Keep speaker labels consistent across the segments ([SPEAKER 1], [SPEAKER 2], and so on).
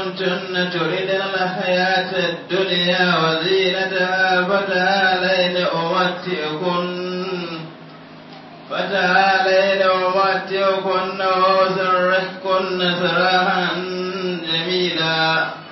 [SPEAKER 1] كنتن تردن الحياة الدنيا وزينتها فتعالين أمتئكن فتعالين أمتئكن وأسرحكن سراحا جميلا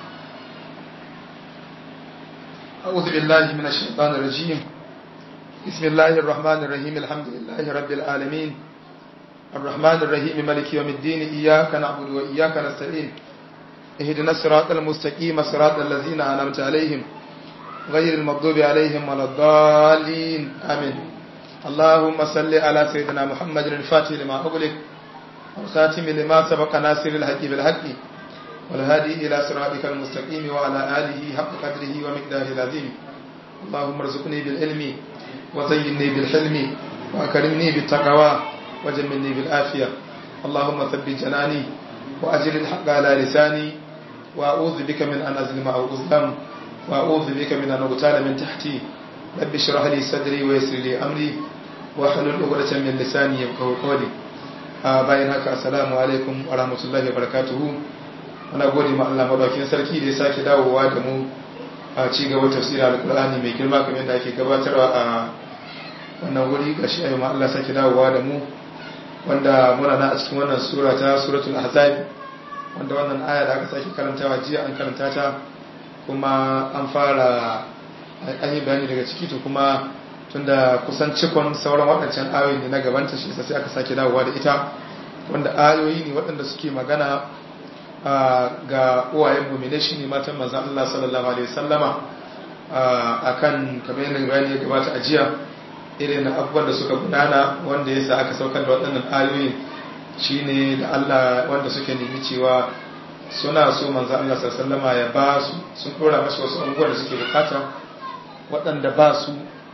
[SPEAKER 2] أعوذ بالله من الشيطان الرجيم بسم الله الرحمن الرحيم الحمد لله رب العالمين الرحمن الرحيم ملك يوم الدين إياك نعبد وإياك نستعين اهدنا الصراط المستقيم صراط الذين أنعمت عليهم غير المغضوب عليهم ولا الضالين آمين اللهم صل على سيدنا محمد الفاتح لما أغلق والخاتم لما سبق ناصر الحق بالحق والهادي إلى صراطك المستقيم وعلى آله حق قدره ومقداره العظيم اللهم ارزقني بالعلم وزينني بالحلم وأكرمني بالتقوى وجملني بالعافية اللهم ثبت جناني وأجل الحق على لساني وأعوذ بك من أن أظلم أو أظلم وأعوذ بك من أن أغتال من تحتي رب اشرح لي صدري ويسر لي أمري واحلل عقدة من لساني يفقهوا قولي bayan haka assalamu alaikum wa rahmatullahi wa barakatuhu muna gode ma Allah madaukakin sarki da ya sake dawowa da mu a ci gaba tafsirin alkur'ani mai girma kamar da ake gabatarwa a wannan wuri gashi ayyuma Allah sake dawowa da mu wanda muna na a cikin wannan sura ta suratul ahzab wanda wannan aya da aka sake karantawa jiya an karanta ta kuma an fara an yi bayani daga ciki to kuma tunda kusan cikon sauran waɗancan ayoyi ne na gabanta shi sai aka sake dawowa da ita wanda ayoyi ne waɗanda suke magana ga uwayen mumine shi ne matan manzan Allah sallallahu alaihi wasallama akan kamar yadda bayani ya gabata a jiya irin abubuwan da suka gudana wanda ya sa aka saukar da waɗannan ayoyin shine da Allah wanda suke nemi cewa suna so manzo Allah sallama ya ba su sun dora masa wasu abubuwan da suke bukata waɗanda ba su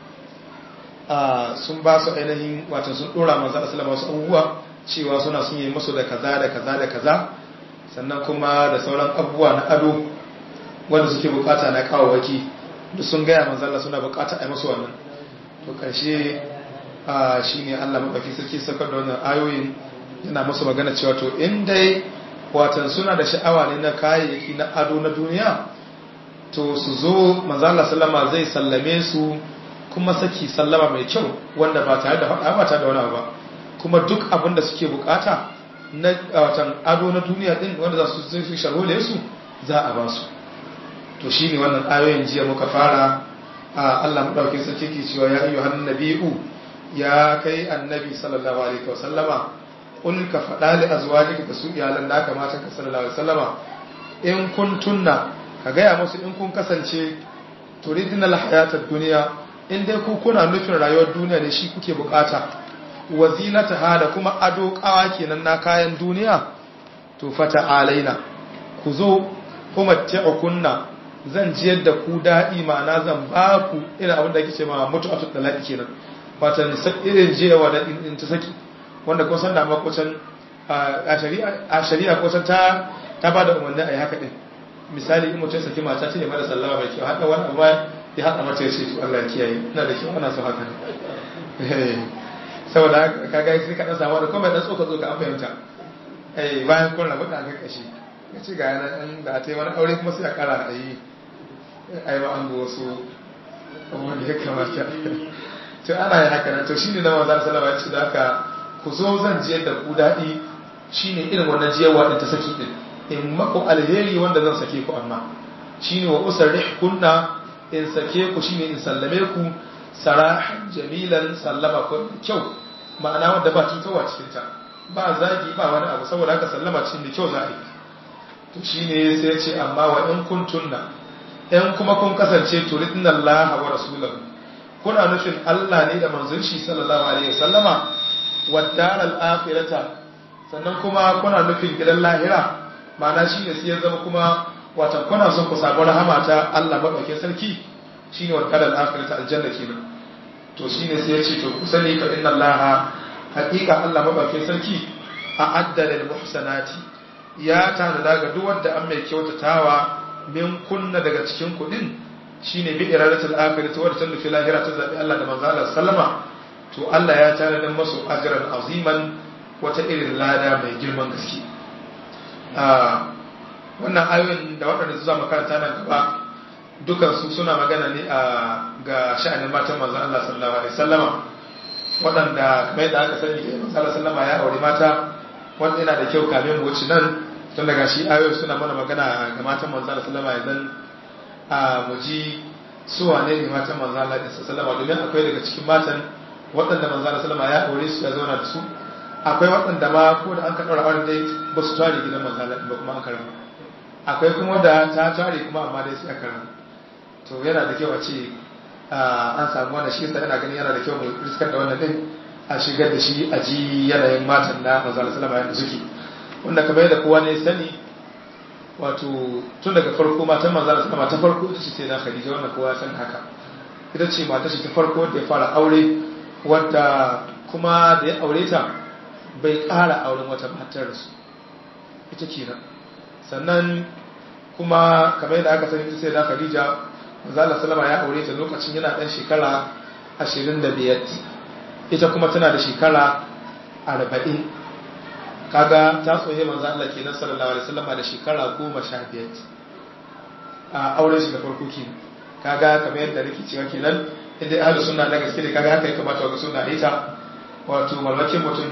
[SPEAKER 2] sun ba su ainihin wato sun dora manzo Allah sallama wasu abubuwa cewa suna sun yi musu da kaza da kaza da kaza sannan kuma da sauran abubuwa na ado wanda suke bukata na kawawaki duk sun gaya manzo Allah suna bukata a yi musu wannan to ƙarshe shi ne allah maɗauki sarki sakar da wannan ayoyin yana masu magana cewa to in dai watan suna da sha'awa ne na kayayyaki na ado na duniya to su zo manzala sallama zai sallame su kuma saki sallama mai kyau wanda ba tare da faɗa ba tare da wani ba kuma duk abin da suke bukata na watan ado na duniya din wanda za su zai sharhole su za a ba su to shine wannan ayoyin jiya muka fara Allah maɗaukin sarki ke cewa ya ayyu hannun nabi'u ya kai annabi sallallahu alaihi wasallama ƙul ka faɗa li azwajika da su iyalan da kamata ka sallallahu alaihi wasallama in kun tunna ka gaya musu in kun kasance turidinal hayatar duniya in dai ku kuna nufin rayuwar duniya ne shi kuke bukata wa zinataha da kuma ado kawa kenan na kayan duniya to fata alaina ku zo kuma kunna zan jiyar da ku daɗi ma'ana zan ba ku irin abin da ake ce ma mutu a tuttu laɗi kenan watan irin jiyawa da in ta saki wanda kun san da makwacin a shari'a kusan ta ta ba da umarni a yi haka ɗin misali in mutum saki mata ta yi mara sallama mai kyau haɗa wani abu ya haɗa mata ya ce to Allah ya kiyaye ina da kyau ana so haka saboda ka ga sai ka ɗan samu da kuma ɗan tsoka tsoka an fahimta bayan kun rabu da aka kashe ya ce ga yana ɗan da ta yi wani aure kuma sai a ƙara a yi ai ba an ga wasu abubuwan da ya kamata to ana yin haka nan to shine na manzon sallallahu alaihi wasallam ya haka ku zo zan jiyar da ku daɗi shine irin wannan jiyarwa din ta saki din in mako alheri wanda zan sake ku amma shine wa usarrih kunna in sake ku shine in sallame ku sarahan jamilan sallama ko kyau ma'ana wanda ba cutarwa cikin ta ba zagi ba wani abu saboda haka sallama cikin da kyau za a yi to shine sai ya ce amma wa in kuntunna in kuma kun kasance turidna Allah wa rasulahu kuna nufin Allah ne da manzon shi sallallahu alaihi wasallama wa daral akhirata sannan kuma kuna nufin gidan lahira ma'ana shine sai ya zama kuma wata kuna son ku samu rahama ta Allah madaukakin sarki shine wa daral akhirata aljanna kenan to shine sai ya ce to ku sani fa inna Allah haqiqa Allah madaukakin sarki a addalil muhsanati ya tanada ga duk wanda an mai kyautatawa min kunna daga cikin kudin shine bi iradatul akhirati wa tanufi lahira ta zabi Allah da manzo Allah sallama to Allah ya tare da masu ajran aziman wata irin lada mai girman gaske wannan ayoyin da waɗanda su zama karanta nan gaba dukansu suna magana ne a ga sha'anin matan manzon Allah sallallahu alaihi wasallama waɗanda kamar yadda aka sani da manzon Allah sallama ya aure mata wanda yana da kyau kamin mu wuce nan tun daga shi ayoyi suna mana magana ga matan manzon Allah sallama idan a mu ji su wane ne matan manzon Allah sallama domin akwai daga cikin matan waɗanda manzon Allah sallama ya aure su ya zauna da su akwai waɗanda ma ko da an ka ɗaura auren dai ba su tare gidan manzon Allah ba kuma an karama akwai kuma da ta tare kuma amma dai sai aka karama to yana da kyau a ce an samu wannan shi yasa ina ganin yana da kyau mu riskar da wannan din a shigar da shi a ji yanayin matan na manzo Allah sallama yadda suke wanda kamar yadda kowa ne sani wato tun daga farko matan manzo Allah sallama ta farko ita ce sai na Khadija wannan kowa san haka ita ce mata ce ta farko da ya fara aure wadda kuma da ya aure ta bai ƙara auren wata matar su ita kenan sannan kuma kamar yadda aka sani ita sai na Khadija Manzala Salama ya aure ta lokacin yana ɗan shekara 25 ita kuma tana da shekara 40 kaga ta tsoye manzo Allah kenan sallallahu alaihi wasallam da shekara 15 a auren shi da farko kenan kaga kamar yadda nake cewa kenan inda ahlus sunna na gaske ne kaga haka ya kamata ga sunna ita wato mallakin mutum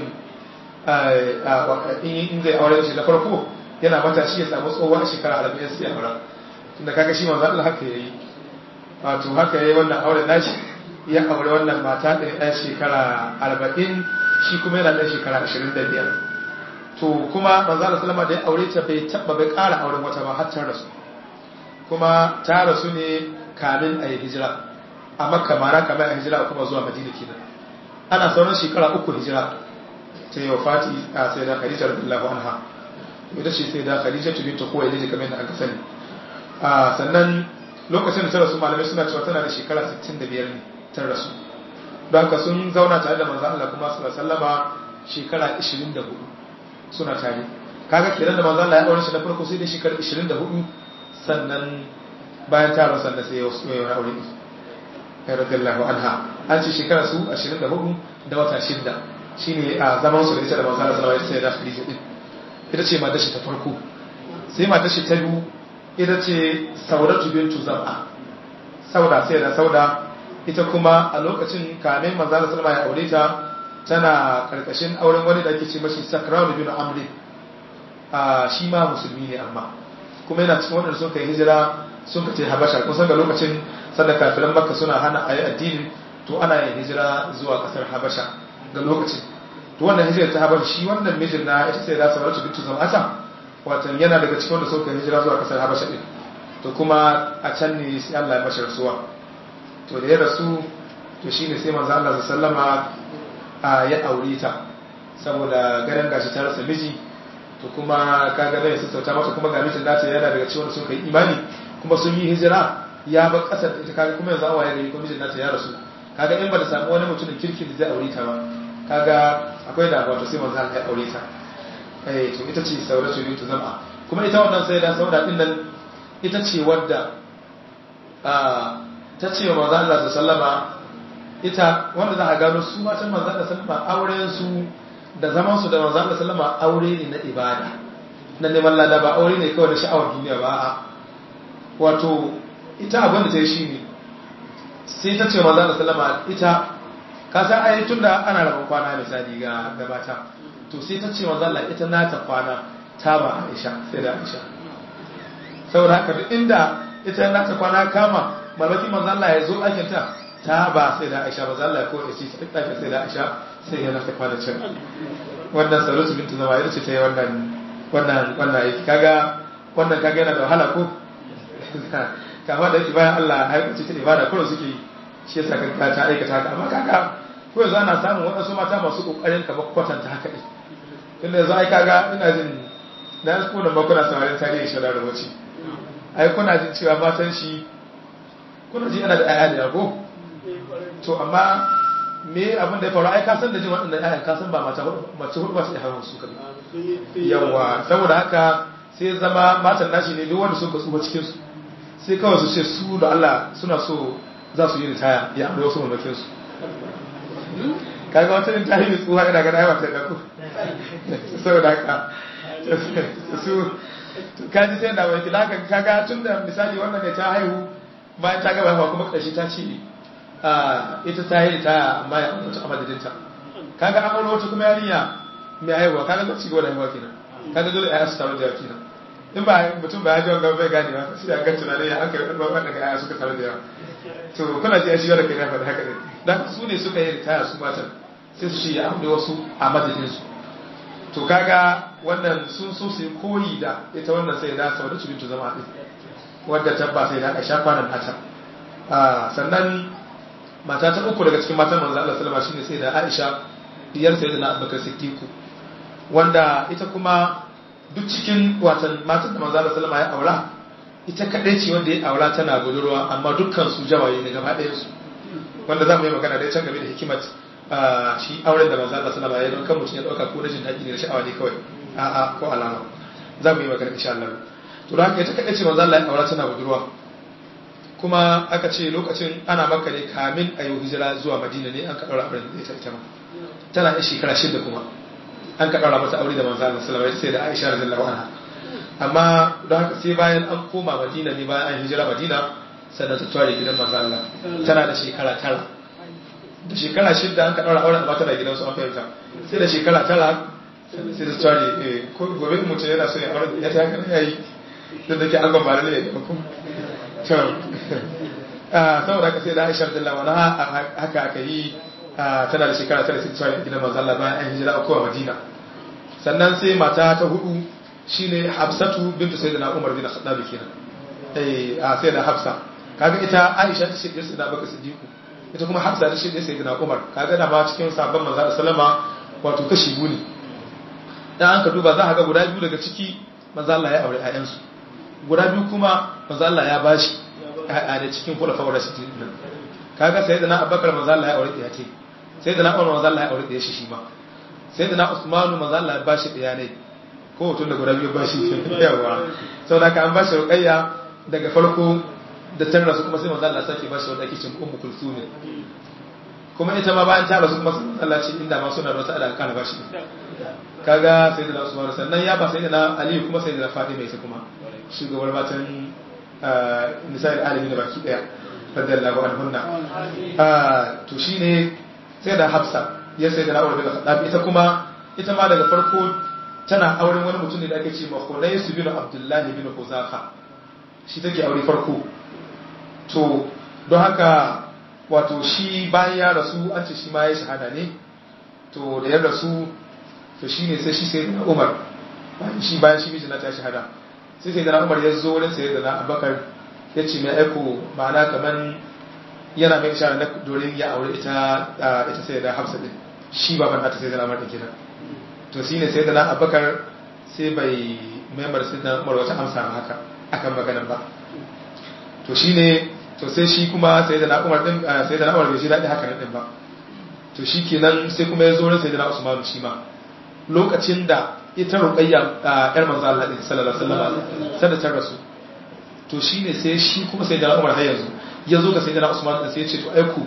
[SPEAKER 2] in zai aure shi da farko yana matashi ya samu tsohuwa shekara 40 sai ya aura tunda kaga shi manzo Allah haka yayi wato haka yayi wannan auren nashi ya aure wannan mata da ɗan shekara arba'in shi kuma yana ɗan shekara ashirin da biyar to kuma manzo Allah sallama da ya aure ta bai taɓa bai ƙara auren wata ba har ta rasu kuma ta rasu ne kamin a yi hijira a makka mara kamar a hijira kuma zuwa madina kenan ana sauran shekara uku hijira ta yi wafati a sai da khadija radiyallahu anha ita ce sai da khadija bintu khuwailid kamar da aka sani sannan lokacin da ta rasu malamai suna cewa tana da shekara 65 ne ta rasu don haka sun zauna tare da manzo Allah kuma sallallahu sallama shekara 24 suna tare kaga kenan da manzo Allah ya aure shi na farko sai da shekara 24 sannan bayan ta rasu sannan sai ya wasu ya aure ni radiyallahu anha an ce shekara su 24 da wata shida shine a zaman su da ita da manzo Allah sallallahu alaihi wasallam sai da Khadija din ita ce matar shi ta farko sai matar shi ta biyu ita ce saudatu bintu zam'a sauda sai da sauda ita kuma a lokacin kamin manzala salma ya aure ta tana karkashin auren wani da ake ce mashi sakran bin amri a shi ma musulmi ne amma kuma yana cikin waɗanda sun kai hijira sun kace habasha kun san ga lokacin sanda kafiran makka suna hana ayi addini to ana yin hijira zuwa kasar habasha ga lokacin to wannan hijira ta habasha shi wannan mijin na ita sai da saudatu bintu zam'ata watan yana daga cikin wanda suka hijira zuwa kasar habasha din to kuma a can ne sai Allah ya mashi rasuwa to da ya rasu to shine sai manzo Allah sallama a ya aure ta saboda ganin gashi ta rasa miji to kuma kaga zai sassauta mata kuma ga mijin nata yana daga cikin wanda suka yi imani kuma sun yi hijira ya bar kasar ita kaga kuma yanzu awaye gari kuma mijin nata ya rasu kaga in ba da samu wani mutumin kirki da zai aure ta ba kaga akwai da wato sai manzo Allah ya aure ta eh to ita ce sauratu bintu zam'a kuma ita wannan sai da sauda din nan ita ce wadda ta ce wa manzo Allah sallama ita wanda za a gano su matan manzo Allah sallama auren su da zaman su da manzo Allah sallama aure ne na ibada na neman lada ba aure ne kawai na sha'awar duniya ba a wato ita abin da ta yi shine sai ta ce manzo Allah sallama ita ka san ai tunda ana rabon kwana misali ga gabata to sai ta ce manzo Allah ita nata kwana ta ba Aisha sai da Aisha saboda haka duk inda ita nata kwana kama malaki manzo Allah ya zo ɗakin ta ta ba sai da Aisha manzo Allah ya ko shi sai ɗakin sai da Aisha sai ya nata kwana can wannan salatu bintu zama ita ce ta yi wannan wannan wannan aiki kaga wannan kaga yana da wahala ko kama da yake bayan Allah har kace ta ibada kullum suke yi shi yasa kaga ta aikata haka amma kaga ko yanzu ana samun waɗansu mata masu kokarin ka kwatanta haka ɗin tunda yanzu ai kaga ina jin na yanzu kuna ba kuna samarin tarihi shara da wace ai kuna jin cewa matan shi kuna ji ana da aya da yago to amma me abin da ya faru ai ka san da jin waɗannan ayan ka san ba mata mace hudu ba su hawan su kan yawa saboda haka sai zama matan nashi ne duk wanda suka tsufa cikin su sai kawai su ce su da Allah suna so za su yi ritaya ya aure wasu mamakin su kaga wata yin ta yi tsuwa ina gana yawa ta ɗaku saboda haka su to kaji sai da wai kila ka kaga tun da misali wannan ne ta haihu bayan ta gaba haihuwa kuma ƙarshe ta ce ita ta yi ta amma ya mutu a madadinta kaga an aure wata kuma yarinya mai haihuwa kaga ta ci gaba da haihuwa kenan kaga dole ya su taru da yawa kenan in ba mutum ba ya ji wanga bai gane ba sai ya ga tunanin ya aka yi wanda ga ya suka taru da yawa to kuna ji shi wanda kai ya faɗi haka ne dan su ne suka yi ritaya su matan sai su ce ya aure wasu a madadinsu to kaga wannan sun so su koyi da ita wannan sai da sau da su bintu zama din wadda tabba sai da aisha kwanan nata sannan mata ta uku daga cikin matan manzo Allah sallama shine sai da Aisha diyar sayyidina Abubakar Siddiq wanda ita kuma duk cikin watan matan da manzo Allah sallama ya aura ita kadai ce wanda ya aura tana budurwa amma dukkan su jawaye ne gaba ɗayan su wanda zamu yi magana dai can game da hikimat shi auren da manzo Allah sallama ya don kan mutum ya dauka ko na jin daɗi ne da sha'awa ne kawai a'a ko alama zamu yi magana insha Allah to da haka ita kadai ce manzo Allah ya aura tana budurwa kuma aka ce lokacin ana maka ne kamin a yi hijira zuwa madina ne an ka ɗaura auren da ita ita ma tana yin shekara shida kuma an ka ɗaura mata aure da manzo Allah sallallahu alaihi sai da Aisha radhiyallahu anha amma don haka sai bayan an koma madina ne bayan an hijira madina sannan ta tare gidan manzo Allah tana da shekara tara da shekara shida an ka ɗaura auren amma tana gidan su an fahimta sai da shekara tara sai ta tare ko gobe mutum yana so ya aure ya ta haka ne yayi da take an gambara ne da kuma saboda haka sai da aisha da lawana haka aka yi tana da shekara tara sai tsari gidan manzo Allah bayan an hijira a Madina sannan sai mata ta hudu shine Hafsatu bintu Sayyidina Umar bin Khattab kenan eh a sai da Hafsa kaga ita Aisha ta shirye sai da Bakar Siddiq ita kuma Hafsa ta shirye Sayyidina Umar kaga da ma cikin sabon manzo Allah sallama wato kashi guni dan an ka duba za ka ga guda biyu daga ciki manzo Allah ya aure ƴaƴansu guda biyu kuma manzo Allah ya bashi a da cikin kula fawar shi din kaga sai da na Abubakar manzo Allah ya aure ɗaya ce sai da na Umar manzo Allah ya aure ɗaya shi shi ma sai da na Usman manzo Allah ya bashi ɗaya ne ko tun da guda biyu bashi yawa saboda ka an bashi ruqayya daga farko da tan rasu kuma sai manzo Allah sake bashi wanda ake cin ummu kulsum kuma ita ma bayan ta rasu kuma sai manzo Allah ce inda ma suna da wata alaka kana bashi kaga sai da na Usman sannan ya ba sai da na Ali kuma sai da na Fatima ita kuma shugabar matan nisa'il alimi da baki daya radiyallahu anhunna to shine sai da Hafsa ya sai da na Umar bin Khattab ita kuma ita ma daga farko tana auren wani mutum ne da ake ce ma Hunaysu bin Abdullahi bin Huzafa shi take aure farko to don haka wato shi bayan ya rasu an ce shi ma ya shahada ne to da ya rasu to shine sai shi sai da Umar bayan shi bayan shi mijina ta shahada sai sai da Umar ya zo wurin sai da na Abubakar ya ce mai aiko ma'ana kaman yana mai ishara na dorin ya aure ita ita sai da Hafsa din shi baban nata sai da Umar din kenan to shine sai da na Abubakar sai bai member sai da Umar wata amsa ma haka akan maganar ba to shine to sai shi kuma sai da na Umar din sai da na Umar bai ji daɗi haka din ba to shi kenan sai kuma ya zo wurin sai da na Usman shi ma lokacin da ita ruqayya yar manzo Allah din sallallahu alaihi wasallam sai da ta rasu to shine sai shi kuma sai da Umar har yanzu ya zo ga sai da Usman din sai ya ce to aiku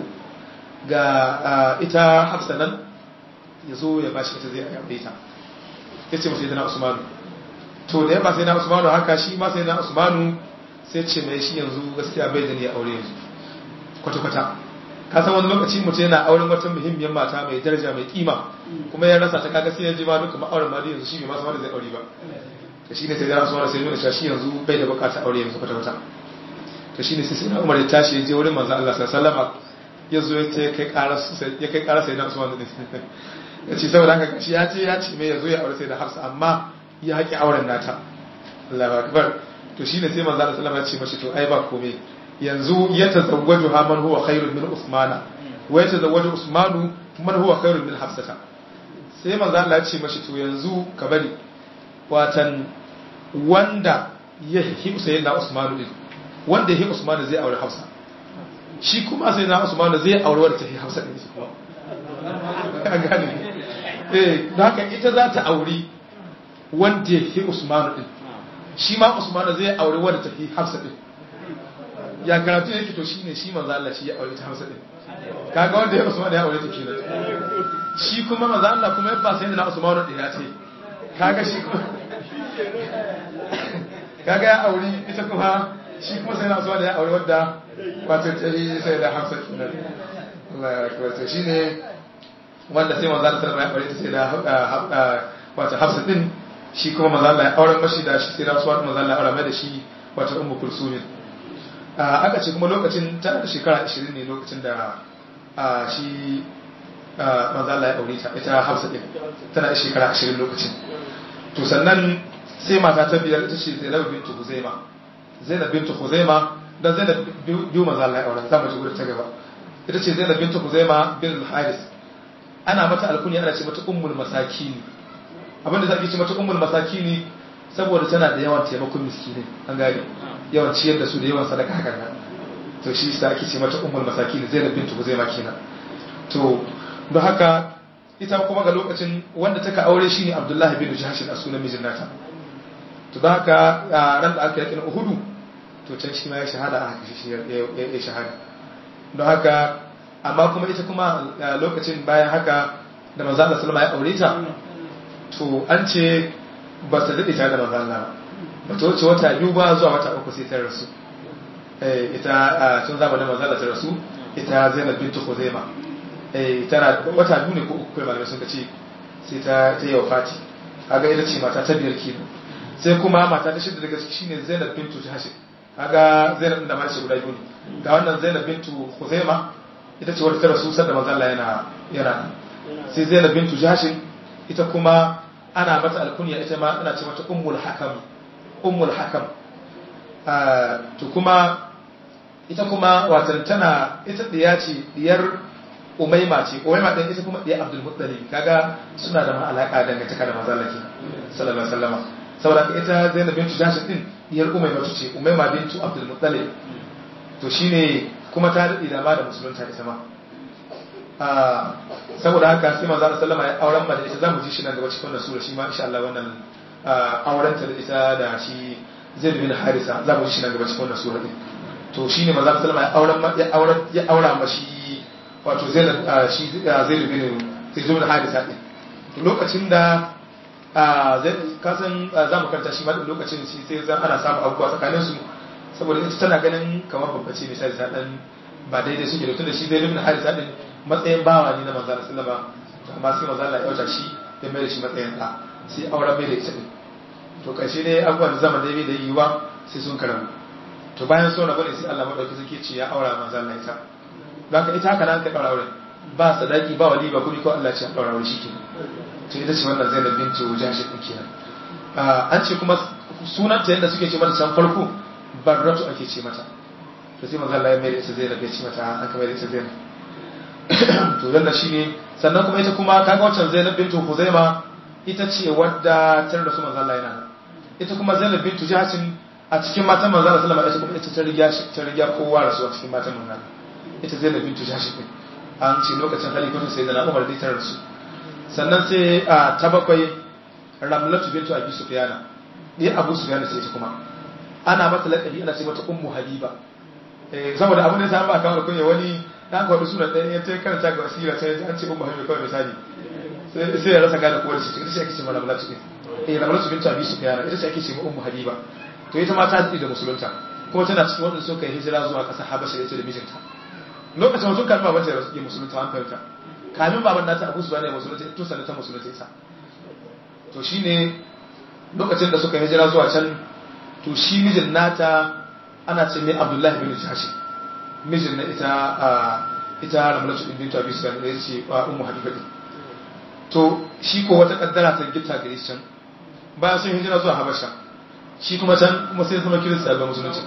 [SPEAKER 2] ga ita Hafsa nan ya zo ya bashi ita zai aure ta yace masa sai da Usman to da ya ba sai da Usman haka shi ma sai da Usman sai ce mai shi yanzu gaskiya bai da ni aure yanzu kwata kwata ka san wani lokaci mutum yana auren wata muhimmiyar mata mai daraja mai kima kuma ya rasa ta kaga sai ya ji ma duka ma'auren ma yanzu shi bai masu wanda zai aure ba to shine sai ya rasu wanda sai nuna cewa shi yanzu bai da bukatar aure yanzu kwata kwata to shine sai sai Umar ya tashi ya je wurin manzo Allah sallallahu alaihi wasallam ya zo ya kai ƙara ya kai ƙara sai na Usman din ya ce saboda haka shi ya ce ya ce mai ya zo ya aure sai da Hafsa amma ya haƙi auren nata Allahu akbar to shine sai manzo Allah sallallahu alaihi wasallam ya ce mashi to ai ba komai yanzu ya tazawwaju ha man huwa khairun min usmana wa ya tazawwaju usmanu man huwa khairun min hafsata sai manzo Allah ya ce mashi to yanzu ka bari watan wanda ya hi sayyidina usmanu din wanda ya hi usmanu zai aure hafsa shi kuma sayyidina usmanu zai aure wanda ta hi hafsa din shi kuma ka gane eh don haka ita za ta aure wanda ya hi usmanu din shi ma usmanu zai aure wanda ta hi hafsa din ya karatu yake to shine shi manzo Allah shi ya aure ta Hausa din kaga wanda ya Usman ya aure ta kenan shi kuma manzo Allah kuma ya ba sai na Usman din ya ce kaga shi kuma kaga ya auri ita kuma shi kuma sai na so da ya auri wadda wato tsari sai da hafsa kenan Allah ya akbar to shine wanda sai manzo Allah sallallahu alaihi wasallam ya aure ta sai da wato hafsa din shi kuma manzo Allah ya auren mashi da shi sai da suwat manzo Allah ya aure mai da shi wato ummu kulsum aka ce kuma lokacin ta da shekara 20 ne lokacin da shi manzo Allah ya aure ta ita hafsa din tana da shekara 20 lokacin to sannan sai mata ta biyar ita ce Zainab bintu Huzaima Zainab bintu Huzaima dan Zainab biyu manzo Allah ya aure za mu ji gurin ta gaba ita ce Zainab bintu Huzaima bin Haris ana mata alkunya ana ce mata ummul masakini abinda za a ce mata ummul masakini saboda tana da yawan taimakon miskinai an gane yawan ciyar da su da yawan sadaka hakan nan to shi sa ake ce mata ummul masakini Zainab bintu Huzaima kenan to don haka ita kuma ga lokacin wanda taka aure shine Abdullahi bin Jahsh a sunan mijin nata to don haka ran da aka yakin Uhudu to can shi ma ya shahada a haka shi ya shahada don haka amma kuma ita kuma lokacin bayan haka da manzo Allah sallama ya aure ta to an ce ba su daɗe tare da manzo Allah ba ta wuce wata biyu ba zuwa wata uku sai ta rasu eh ita tun zamanin manzo Allah ta rasu ita Zainab bintu Khuzaima eh tana wata biyu ne ko uku kai malamai sun ce sai ta ta yi wafati kaga ita ce mata ta biyar kenan sai kuma mata ta shida daga ciki shine Zainab bintu Jahsh kaga Zainab da mace guda biyu ne ga wannan Zainab bintu Khuzaima ita ce wadda ta rasu sanda manzo Allah yana yana sai Zainab bintu Jahsh ita kuma ana mata alkunya ita ma ana ce mata ummul hakam ummul hakam to kuma ita kuma watan tana ita diya ce diyar umaima ce umaima din ita kuma diyar abdul muttalib kaga suna da alaka dangantaka da manzo Allah sallallahu alaihi wasallam saboda ita Zainab bintu Jahsh din diyar umaima ce umaima bintu abdul muttalib to shine kuma ta daɗe da ma da musulunta ita ma saboda haka sai manzo Allah sallama ya auren ma da ita zamu ji shi nan gaba cikin wannan sura shi ma insha Allah wannan auren ta da ita da shi Zaid bin Harisa zamu ji shi nan gaba cikin wannan sura din to shine manzo Allah sallama ya auren ya auren ya aura ma shi wato Zaid shi Zaid bin Zaid bin Harisa din to lokacin da kasan zamu karanta shi ma lokacin shi sai zan ana samu abubuwa tsakanin su saboda ita tana ganin kamar babba ce misali ta dan ba daidai suke da tunda shi zai ibn harisa din matsayin bawa ne na manzo Allah sallama amma sai manzo Allah ya yauta shi ya mai da shi matsayin da sai auren mai da ita din to karshe dai abubuwan zaman da bai da yiwa sai sun karamu to bayan so na bane sai Allah madauki suke ce ya aura manzo Allah ita don ka ita haka nan ka daura auren ba sadaki ba wali ba kudi ko Allah ce ya daura aure shike to ita ce wannan Zainab binti Jashi din kenan an ce kuma sunanta yadda suke ce mata can farko barratu ake ce mata to sai manzo Allah ya mai da ita Zainab ya ce mata an kamar da ita Zainab to wannan shine sannan kuma ita kuma kaga wancan Zainab bintu Khuzaima ita ce wadda ta rasu manzo Allah yana ita kuma Zainab bintu Jahshin a cikin matan manzo Allah sallallahu alaihi wasallam ita kuma ita ta riga ta riga kowa rasu a cikin matan manzo ita Zainab bintu Jahshin din an ce lokacin halifatu sai da Umar da ta rasu sannan sai ta bakwai Ramlatu bintu Abi Sufyana ni Abu Sufyana sai ita kuma ana mata laƙabi ana ce mata ummu habiba saboda abin da ya samu ba kamar kunya wani dan kwaɗi suna ɗaya ya ta karanta ga asira sai an ce ummu habiba kawai misali sai ya rasa gane kowa da shi ita ce ake ce ma ramalatu ɗin eh ramalatu bin tabi su fiyana ita ce ake ce ma ummu habiba to ita ma ta daɗe da musulunta kuma tana cikin waɗanda suka yi hijira zuwa ƙasar habasha da ita da mijinta lokacin mutum kan baban ta ya musulunta an fahimta kamin baban nata abu su bane ya musulunta ita sannan ta musulunta ita to shine lokacin da suka yi hijira zuwa can to shi mijin nata ana ce mai abdullahi bin jashi mijin na ita ita ramlatu bin bintu abi sufyan da ce wa ummu habiba din to shi ko wata kaddara ta gita gare shi can bayan sun hijira zuwa habasha shi kuma can kuma sai zama kirista ga musulunci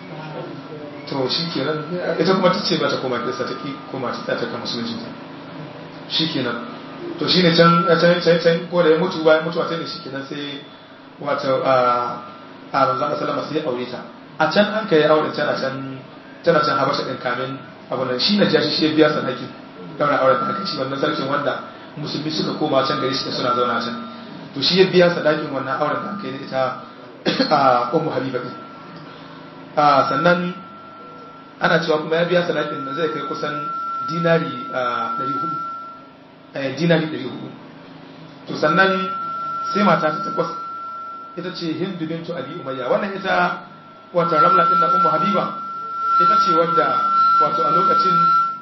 [SPEAKER 2] to shi kenan ita kuma ta ce ba ta koma kirista ta ki koma ta ta ta musulunci ta shi kenan to shine can can can can ko da ya mutu bayan mutuwa ta ne shi kenan sai wato a a manzon sallama sai aure ta a can an kai aure tana can tana can habasha din kamin abu nan shi na jashi shi biya sadaki daura auren da aka ci wannan sarkin wanda musulmi suka koma can gari suka suna zauna can to shi ya biya sadakin wannan auren da aka yi da ita a ummu habiba din a sannan ana cewa kuma ya biya sadakin da zai kai kusan dinari 400 dinari 400 to sannan sai mata ta takwas ita ce hindu bintu abi umayya wannan ita wata ramla din na ummu habiba ita ce wadda wato a lokacin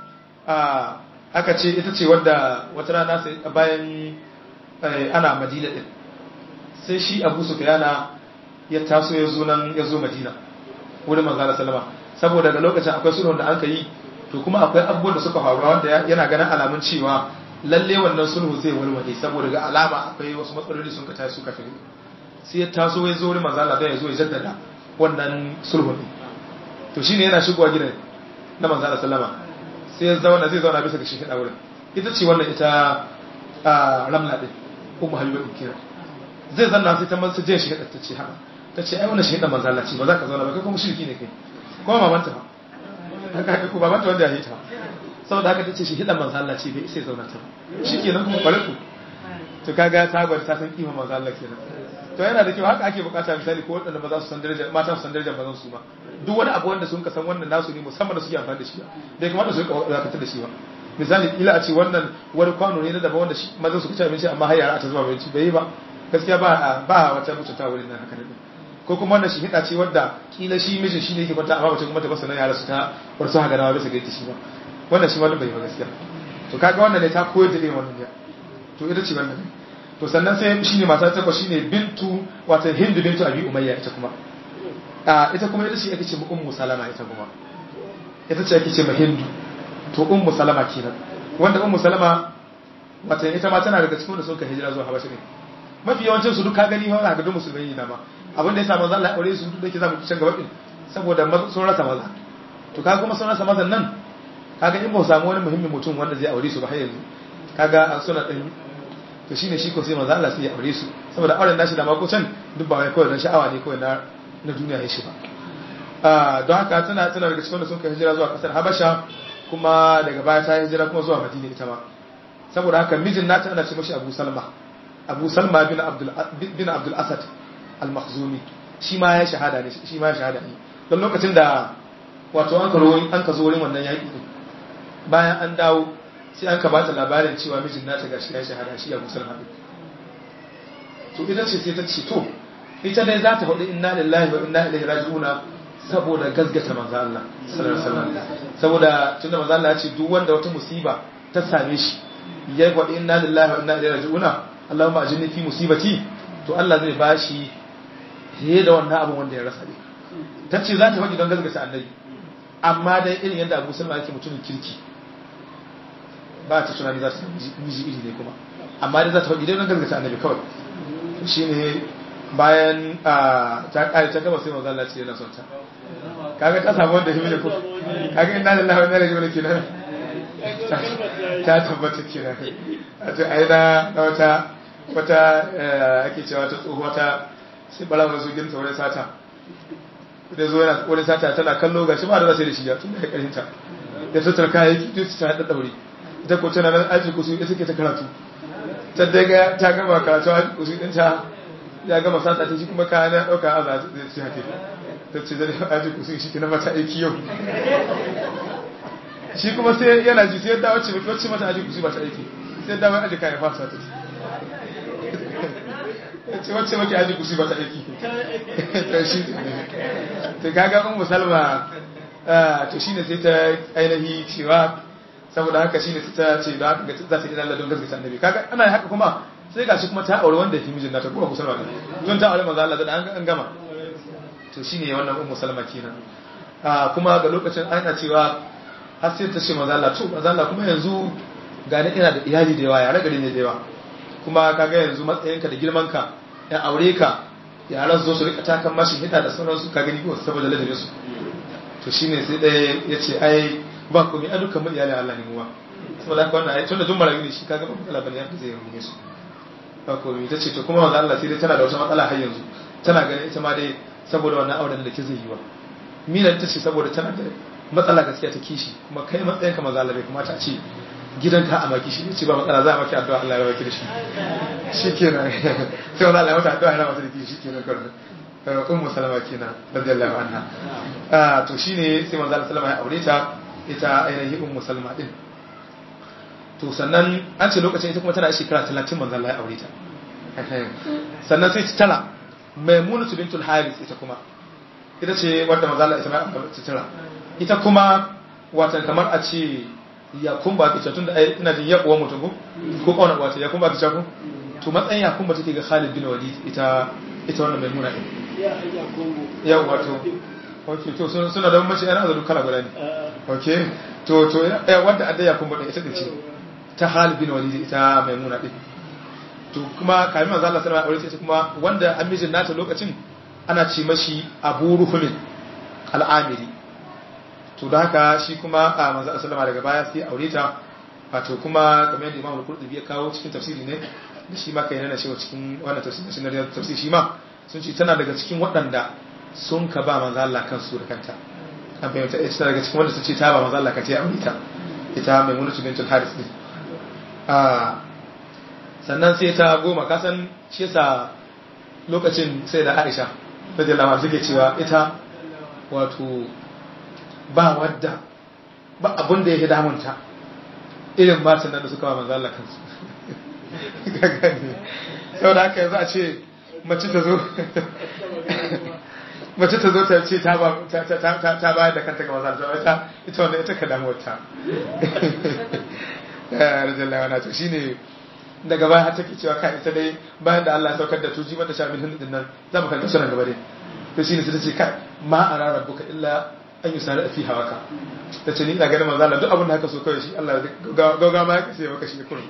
[SPEAKER 2] aka ce ita ce wadda wata rana sai bayan ana madina din sai shi abu sufyana ya taso ya zo nan ya zo madina wurin manzo sallama saboda daga lokacin akwai sulhun da aka yi to kuma akwai abubuwan da suka faru wanda yana ganin alamun cewa lalle wannan sulhu zai walwale saboda ga alama akwai wasu matsaloli sun ka tashi suka fi sai ya taso ya zo wurin manzo Allah ya zo ya jaddada wannan sulhu ne to shine yana shigowa gidan na manzo Allah sallama sai ya zauna zai zauna bisa ga shi hada wurin ita ce wannan ita ramla din ummu habiba din kira zai zanna sai ta mansa je shi hada ta ce haka ta ce ai wannan shi hada manzo Allah ce ba za ka zauna ba kai kuma shirki ne kai kuma mamanta ba haka ko babanta wanda ya hita saboda haka ta ce shi hada manzo Allah ce bai sai zauna ta shikenan kuma kware ku to kaga ta gwada ta san kima manzo Allah kenan to yana da kyau haka ake bukata misali ko waɗanda ba za su san darajar mata su san darajar mazan su ma duk wani abu wanda sun ka san wannan nasu ne musamman da suke amfani da shi ba bai kamata su rika dakatar da shi ba misali ila a ce wannan wani kwano ne na daban wanda mazan su ci abinci amma har yara ta zuba abinci bai yi ba gaskiya ba ba wata mutunta wurin nan haka ne ko kuma wannan shi hida ce wadda kila shi mijin shi ne yake kwanta amma mace kuma ta basa nan yara su ta bar su haka nawa bisa ga shi ba wannan shi wannan bai yi ba gaskiya to kaga wannan ne ta koyar da irin wannan ne to ita ce wannan ne to sannan sai shine mata ta kwa shine bintu wato hindu bintu abi umayya ita kuma a ita kuma ita ce ake ce ummu salama ita kuma ita ce ake ce ma hindu to ummu salama kenan wanda ummu salama wato ita ma tana daga cikin da sun ka hijira zuwa habasha ne mafi yawancin su duk ka gani wani ga duk musulmai ne dama abin da ya sa manzo Allah ya aure su duk da yake zamu ci can gaba din saboda sun rasa maza to kaga kuma sun rasa mazan nan kaga in ba samu wani muhimmin mutum wanda zai aure su ba har yanzu kaga suna ɗan to shine shi ko sai manzo Allah sai ya aure su saboda auren nashi da mako can duk ba wai kawai dan sha'awa ne kawai na na duniya ya shi ba ah don haka tana tana daga cikin da sun kai hijira zuwa kasar Habasha kuma daga baya ta hijira kuma zuwa Madina ita ma saboda haka mijin nata ana ce mashi Abu Salma Abu Salma bin Abdul bin Abdul Asad al-Makhzumi shi ma ya shahada ne shi ma ya shahada ne don lokacin da wato an karo an ka zo wurin wannan yaki bayan an dawo sai an ka ba ta labarin cewa mijin nata gashi ya shahada shi abu salma to ita ce sai ta ce to ita dai za ta faɗi inna lillahi wa inna ilaihi raji'una saboda gazgata manzo Allah sallallahu alaihi wasallam saboda tunda manzo Allah ya ce duk wanda wata musiba ta same shi ya faɗi inna lillahi wa inna ilaihi raji'una Allahumma ajinni fi musibati to Allah zai bashi fiye da wannan abin wanda ya rasa ne ta ce za ta faɗi don gazgata annabi amma dai irin yadda Abu Salma yake mutumin kirki ba ta tunani za ta miji iri ne kuma amma dai za ta faɗi dai don gaskata annabi kawai shi ne bayan ta ƙare ta gama sai manzo Allah ce yana son ta kaga ta samu wanda himmi ko kaga inna lillahi wa inna ilaihi raji'un kenan ta tabbata kenan a to ai na wata wata ake cewa ta tsohuwa ta sai bala mai zugin ta wurin sata da zo yana wurin sata tana kallo gashi ba da za su yi da shi ya tun da ya karinta da tattar kayayyaki duk ta haɗa ɗaure ita ko tana nan aji kusu ita ke ta karatu ta daga ta gama karatu aji kusu din ta ya gama sata ta shi kuma kaya na ɗauka a za ta ci hake ta ce zai aji kusu shi kina mata aiki yau shi kuma sai yana ji sai dawo ce wacce mata aji kusu ba ta aiki sai dawo aji kayan fasa ta ce wacce maki aji kusu ba ta aiki to shi to kaga ummu salma to shine sai ta ainihi cewa saboda haka shine ta ce da haka za ta yi Allah don gaskata annabi kaga ana haka kuma sai gashi kuma ta aure wanda yake mijin nata ko Abu Salma ne don ta aure manzo Allah da an gama to shine wannan ummu Salma kenan ah kuma ga lokacin ana cewa har sai ta ce manzo Allah to manzo Allah kuma yanzu ga ni ina da iyali da yawa ya ragare ne da yawa kuma kaga yanzu matsayinka da girmanka ya aure ka yaran zo su rika takan mashi hida da sauransu ka gani ko saboda ladabin su to shine sai ɗaya ya ce ai ba komai a dukkan mun iyalin Allah ne mu ba saboda haka wannan ai tunda dun marayu ne shi kaga ba matsala bane yadda zai rungume su ba komai ta ce to kuma manzo Allah sai dai tana da wata matsala har yanzu tana ganin ita ma dai saboda wannan auren da ke zai yi wa mina ta ce saboda tana da matsala gaskiya ta kishi kuma kai matsayin ka manzo Allah bai kamata a ce gidanka a maki shi ne ce ba matsala za a maki addu'a Allah ya baki da shi shikenan sai wannan Allah ya mata addu'a yana mata da kishi shikenan kawai ummu salama kenan radiyallahu anha ah to shine sai manzo Allah sallama ya aure ta ita ainihin ummu salma din to sannan an ce lokacin ita kuma tana shekara 30 manzo Allah ya aure ta sannan sai ta tara maimunatu bintul haris ita kuma ita ce wadda manzo Allah ita mai sutura ita kuma watan kamar a ce ya kumba ke tun da ina jin yakuwa mutum ko ko kauna wata ya kumba ke ku to matsayin ya kumba take ga Khalid bin Walid ita ita wannan maimuna din ya wato okay to suna da mace yana da kala guda ne okay to to wanda adda ya kumba din ita ce ta Khalid bin Walid ita maimuna din to kuma kamin manzo Allah sallallahu alaihi wasallam kuma wanda amijin nata lokacin ana ce mashi Abu Ruhum al-Amiri to da haka shi kuma a manzo sallama daga baya sai aure ta wato kuma kamar yadda Imam Al-Qurtubi ya kawo cikin tafsiri ne da shi ma kai yana cewa cikin wannan tafsiri shi na tafsiri shi ma sun ce tana daga cikin waɗanda sun ka ba manzo Allah kansu da kanta an fahimta ita daga cikin wanda su ce ta ba manzo Allah kace aure ta ita Maimunatu bintul Haris din a sannan sai ta goma kasan shi yasa lokacin sai da Aisha radiyallahu anha take cewa ita wato ba wadda ba abin da yake damunta irin matan nan da suka ba manzo Allah kansu sau da haka yanzu a ce mace ta zo mace ta zo ta ce ta bayar da kanta ga manzo Allah ita ita wanda ita ka damuwar ta rajallahu anha to shine daga baya har take cewa kai ita dai bayan da Allah ya saukar da tuji mata sha min hundin nan za mu kanta sunan gaba dai to shine sai ta ce kai ma ara rabbuka illa an yi sare fi hawaka ta ce ni ina ganin manzo Allah duk abin da haka so kawai shi Allah gauga ma ya kace maka shi kurum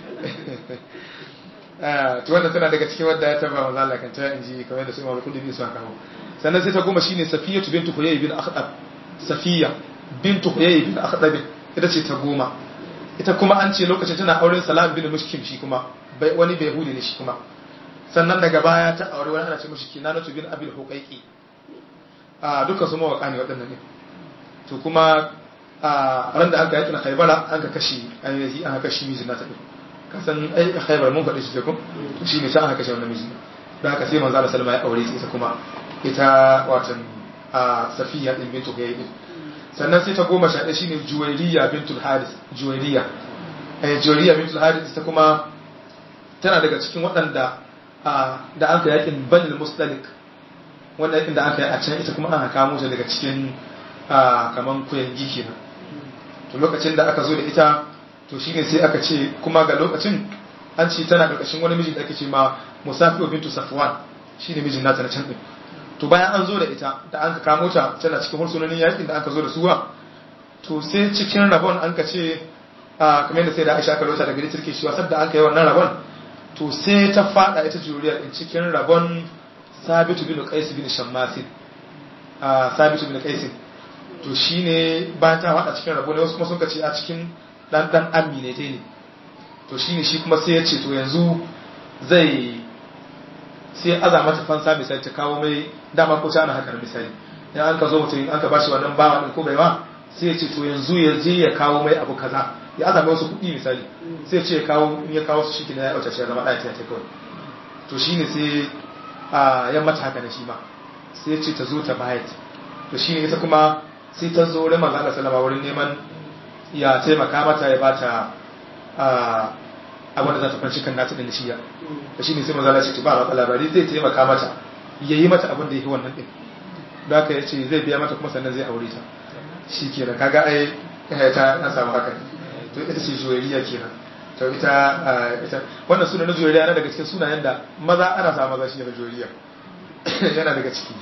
[SPEAKER 2] to wannan tana daga cikin wanda ya taba manzo Allah kan ta inji kamar da su Imam Al-Qudbi su kawo sannan sai ta goma shine Safiyatu bintu Huyay bin Akhdab Safiya bintu Huyay bin Akhdab ita ce ta goma ita kuma an ce lokacin tana auren Salam bin Mushkim shi kuma wani bai hudi ne shi kuma sannan daga baya ta aure wani ana ce mishi Kinanatu bin Abil Huqaiqi a duka su mawaka ne waɗannan ne to kuma a ran da aka yakin haibara an ka kashi ainihi an ka kashi mijin nata ɗin kasan ai haibar mun faɗi shi ko to shine sai aka kashe wannan mijin da haka sai manzo Allah sallama ya aure ita kuma ita watan a safiya din bintu hayy din sannan sai ta goma sha ɗaya shine juwairiya bintul haris juwairiya eh juwairiya bintul haris ita kuma tana daga cikin waɗanda da an ka yakin banil mustalik wanda yakin da aka yi a can ita kuma aka kamo ta daga cikin kaman kuyangi kenan to lokacin da aka zo da ita to shine sai aka ce kuma ga lokacin an ce tana karkashin wani miji da ake ce ma musafiru bintu safwan shine mijin nata na can din to bayan an zo da ita da an ka kamo ta tana cikin hursunonin yakin da aka zo da suwa to sai cikin rabon an ka ce kamar yadda sai da Aisha ka rota daga turke shi wasar da an ka yi wannan rabon to sai ta fada ita juriyar din cikin rabon sabitu bin qais bin shammasin a sabitu bin qais to shine bayan ta fada cikin rabo ne wasu kuma sun kace a cikin dan dan ammi ne ne to shine shi kuma sai ya ce to yanzu zai sai aza mata fansa misali ta kawo mai dama ko ta ana haka misali idan an ka zo mutum an ka bashi wannan bawa din ko baiwa sai ya ce to yanzu ya je ya kawo mai abu kaza ya aza mai wasu kuɗi misali sai ya ce ya kawo in ya kawo su shi kina ya auta shi ya zama ɗaya ta kawai to shine sai a yan mata haka da shi ma sai ce ta zo ta bayat to shi ne ita kuma sai ta zo wurin manzo Allah sallama wurin neman ya taimaka mata ya bata a wanda za ta farci kan nata da shiya to shi ne sai manzo Allah ya ce ba matsala bari zai taimaka mata yayi mata abin da yake wannan din da haka yace zai biya mata kuma sannan zai aure ta shi kenan kaga ai ta na samu haka to ita ce juwariya kenan to ita ita wannan sunan na juriya yana daga cikin sunayen da maza ana sa maza shi na juriya yana daga ciki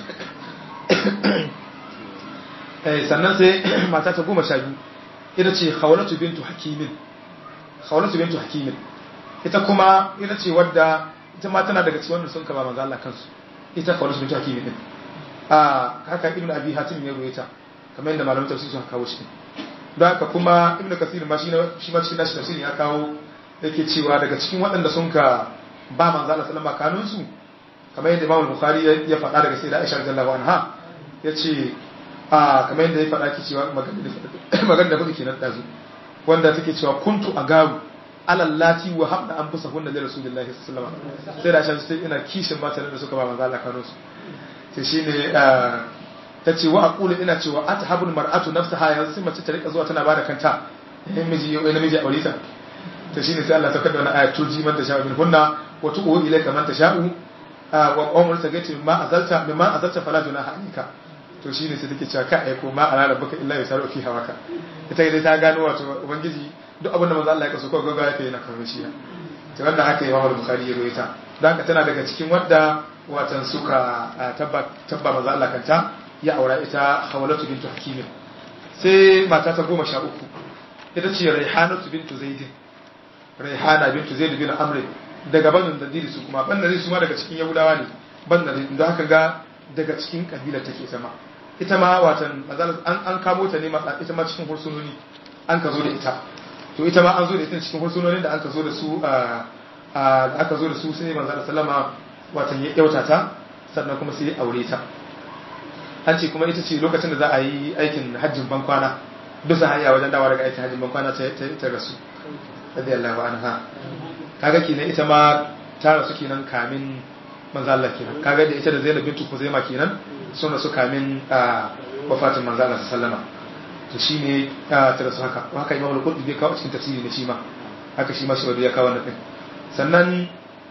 [SPEAKER 2] eh sannan sai mata ta goma sha biyu ita ce khawlatu bintu hakimin khawlatu bintu hakimin ita kuma ita ce wadda ita ma tana daga cikin wanda sun kaba manzo Allah kansu ita khawlatu bintu hakimin din a haka ibnu abi hatim ya ruwaita kamar yadda malamin tafsir suka kawo shi don haka kuma ibnu kasir ma shi ma cikin nashi tafsirin ya kawo yake cewa daga cikin waɗanda sun ka ba manzo Allah sallama kanun su kamar yadda Imam Bukhari ya faɗa daga sai da Aisha radhiyallahu anha yace a kamar yadda ya faɗa ki cewa magana da kuke kenan dazu wanda take cewa kuntu agaru alallati wa habda an fusa hunna da rasulullahi sallallahu alaihi wasallam sai da Aisha sai ina kishin matan da suka ba manzo Allah kanun su sai shine ta ce wa aqulu ina cewa athabul mar'atu nafsaha yanzu sai mace ta rika zuwa tana bada kanta in miji yau namiji aure ta to shine sai Allah saukar da wani ayat tuji man tasha'u min hunna wa tu'u ilayka man tasha'u wa umar ta gace ma azalta ma azalta fala junaha alayka to shine sai take cewa ka aiko ma ala rabbaka illa yasaru fi hawaka ita dai ta gano wato ubangiji duk abin da manzo Allah ya kaso ko gaga yake yana kawo shi to wannan haka Imam Bukhari ya rawaita dan haka tana daga cikin wadda watan suka tabba tabba manzo Allah kanta ya aura ita Hawlatu bintu Hakim sai mata ta goma sha uku ita ce Raihanatu bintu Zaid Raihana bintu Zaid bin Amr daga banin Nadiri su kuma ban Nadiri su ma daga cikin Yahudawa ne ban Nadiri da haka ga daga cikin kabila take sama ita ma watan an an kamo ta ne matsa ita ma cikin hursunoni an ka zo da ita to ita ma an zo da ita cikin hursunonin da an ka zo da su a aka zo da su sai manzo sallama watan ya yauta ta sannan kuma sai ya aure ta an ce kuma ita ce lokacin da za a yi aikin hajjin bankwana bisa hanya wajen dawa daga aikin hajjin bankwana ta ta rasu radiyallahu anha kaga kenan ita ma ta rasu kenan kamin manzo Allah kenan kaga da ita da Zainab bintu Khuzaimah kenan sun rasu kamin wafatin manzo Allah sallama to shine ta rasu haka haka Imam al-Qurtubi kawo cikin tafsiri ne shi ma haka shi ma shi ya kawo wannan din sannan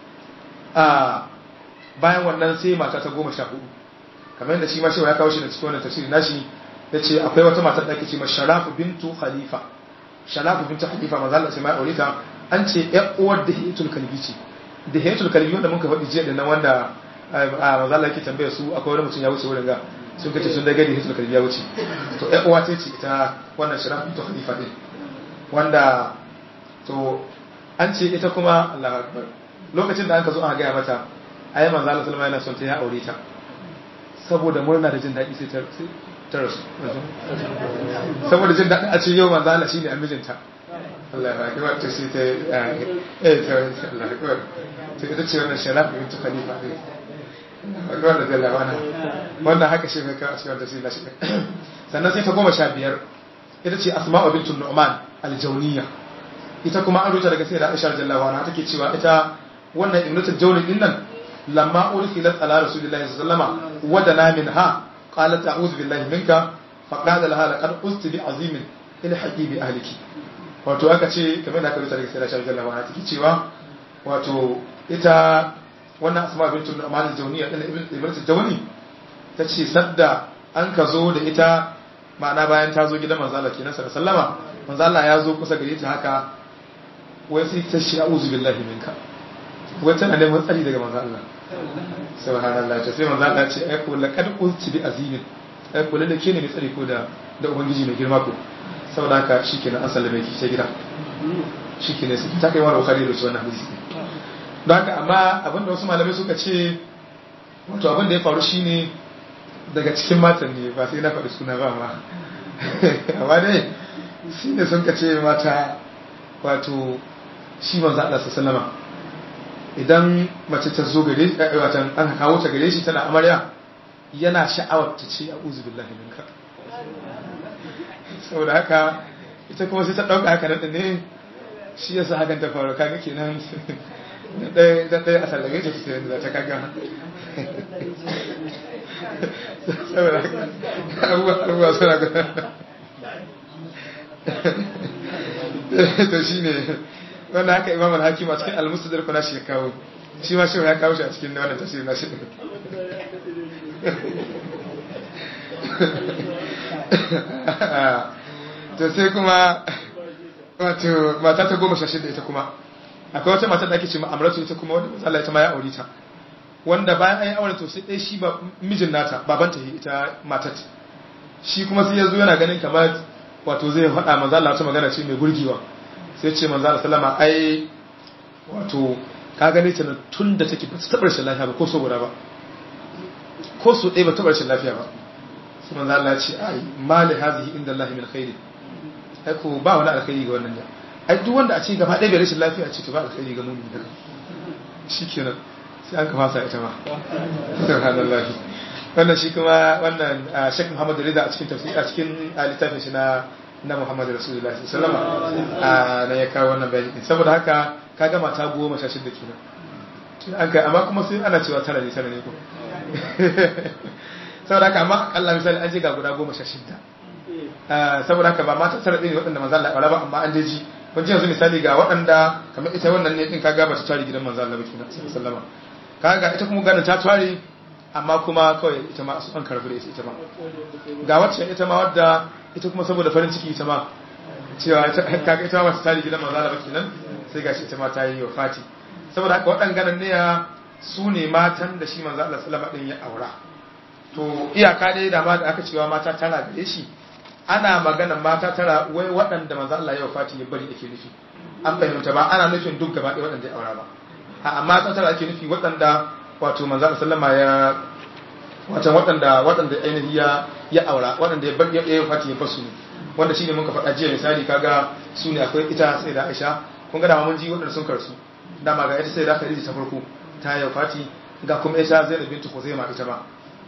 [SPEAKER 2] a bayan wannan sai mata ta goma sha hudu kamar yadda shi ma shi ya kawo shi da cikin wannan tafsiri nashi ya ce akwai wata matar da ake ce ma sharafu bintu khalifa sharafu bintu khalifa manzo Allah sai ma aure ta an ce ƴar uwar da hiyatul kalbi ce da hiyatul kalbi wanda muka faɗi jiya da nan wanda a manzo Allah yake tambaya su akwai wani mutum ya wuce wurin ga sun kace sun daga da hiyatul kalbi ya wuce to ƴar uwa ce ce ita wannan sharafu bintu khalifa din wanda to an ce ita kuma Allah akbar lokacin da aka zo aka gaya mata ayi manzo Allah sallama yana son ta ya aure ta saboda murna da jin daɗi sai ta rasu saboda jin daɗi a ce yau manzo Allah shine amijinta Allah ya akbar ta sai ta eh ta Allah akbar to ita ce wannan sharafi bint khalifa ne akbar da Allah wana wannan haka shi ne ka cikin da sai lashi sannan sai ta goma sha biyar ita ce asma'u bint nu'man al-jawniyya ita kuma an rubuta daga sai da Aisha radiyallahu anha take cewa ita wannan ibnatul jawli din nan lamma ursilat ala rasulillahi sallallahu alaihi wasallam wadana minha qalat a'udhu billahi minka fa qala laha laqad usti bi azimin ila haqibi ahliki wato aka ce kamar da aka rubuta daga sai da Aisha radiyallahu anha take cewa wato ita wannan asma bintu nu'man al-jawniya din ibnatul jawli tace sadda an ka zo da ita ma'ana bayan ta zo gidan manzo Allah kenan sallallahu alaihi wasallama manzo Allah ya zo kusa gare ta haka wai sai ta shi a'udhu billahi minka wai tana neman tsari daga manzo Allah subhanallah ta sai manzo Allah ce ai ko laqad ulti bi azimin ai ko lalle ke ne mai tsari ko da da ubangiji mai girma ko saboda haka shikenan an sallame ki sai gida shikenan sai ta kai wa bukhari da wannan hadisi don haka amma abinda wasu malamai suka ce wato abin da ya faru shine daga cikin matan ne ba sai na faɗi suna ba ma amma dai shi ne sun ka ce mata wato shi manzo Allah sallama idan mace ta zo gare watan an kawo ta gare shi tana amarya yana sha'awar ta ce a'udhu billahi minka saboda haka ita kuma sai ta dauka haka nan ne shi yasa hakan ta faru kaga kenan da da da asal da gaje sai da ta kaga saboda haka abubuwa abubuwa suna to shine wannan haka imam al-hakim a cikin al-mustadrak na shi ya kawo shi ma shi ya kawo shi a cikin wannan tafsir na shi to sai kuma wato mata ta goma sha shida ita kuma akwai wata mata da ake ce ma amratu ita kuma wanda Allah ita ma ya aure ta wanda bayan an yi aure to sai dai shi ba mijin nata babanta ita matat shi kuma sai ya zo yana ganin kamar wato zai faɗa manzo Allah ta magana ce mai gurgiwa sai ce manzo Allah sallama ai wato ka gane ta tun da take ba ta taɓa rashin lafiya ba ko so guda ba ko so ɗaya ba taɓa rashin lafiya ba sai manzo Allah ya ce ai mali hazihi inda Allah min khairi ai ko ba wani alkhairi ga wannan ja ai duk wanda a ce gaba ɗaya bai rashin lafiya ce to ba alkhairi ga mumini daga shikenan sai an ka fasa ita ma subhanallah wannan shi kuma wannan Sheikh Muhammad Rida a cikin tafsir a cikin littafin shi na na Muhammad Rasulullah sallallahu alaihi wasallam na ya kawo wannan bayani saboda haka kaga mata goma sha shida kenan an kai amma kuma sai ana cewa tara ne tara ne ko saboda haka amma Allah misali an je ga guda goma sha shida saboda haka ba mata tara ɗin waɗanda manzo Allah ya ba amma an je ji kun ji yanzu misali ga waɗanda kamar ita wannan ne din kaga ba ta tare gidan manzo Allah ba kenan sallallahu alaihi wasallam kaga ita kuma ganin ta tware amma kuma kawai ita ma an karbi da ita ma ga wacce ita ma wadda ita kuma saboda farin ciki ita ma cewa kaga ita ma ta tari gidan manzo Allah kenan sai gashi ita ma ta yi wafati saboda haka waɗannan ne ya su ne matan da shi manzo Allah sallama din ya aura to iyaka dai da ma da aka cewa mata tara gare shi ana magana mata tara wai waɗanda manzo Allah ya wafati ya bari ake nufi an fahimta ba ana nufin duk gaba ɗaya waɗanda ya aura ba a mata tara ake nufi waɗanda wato manzo Allah sallama ya wato waɗanda waɗanda ainihi ya ya aura waɗanda ya bar ya wafati ya basu ne wanda shine muka faɗa jiya misali kaga su ne akwai ita sai da Aisha kun ga da mun ji waɗanda sun karsu dama ga ita sai da Khadija ta farko ta yi wafati ga kuma ita Zainab bintu Khuzaimah ita ma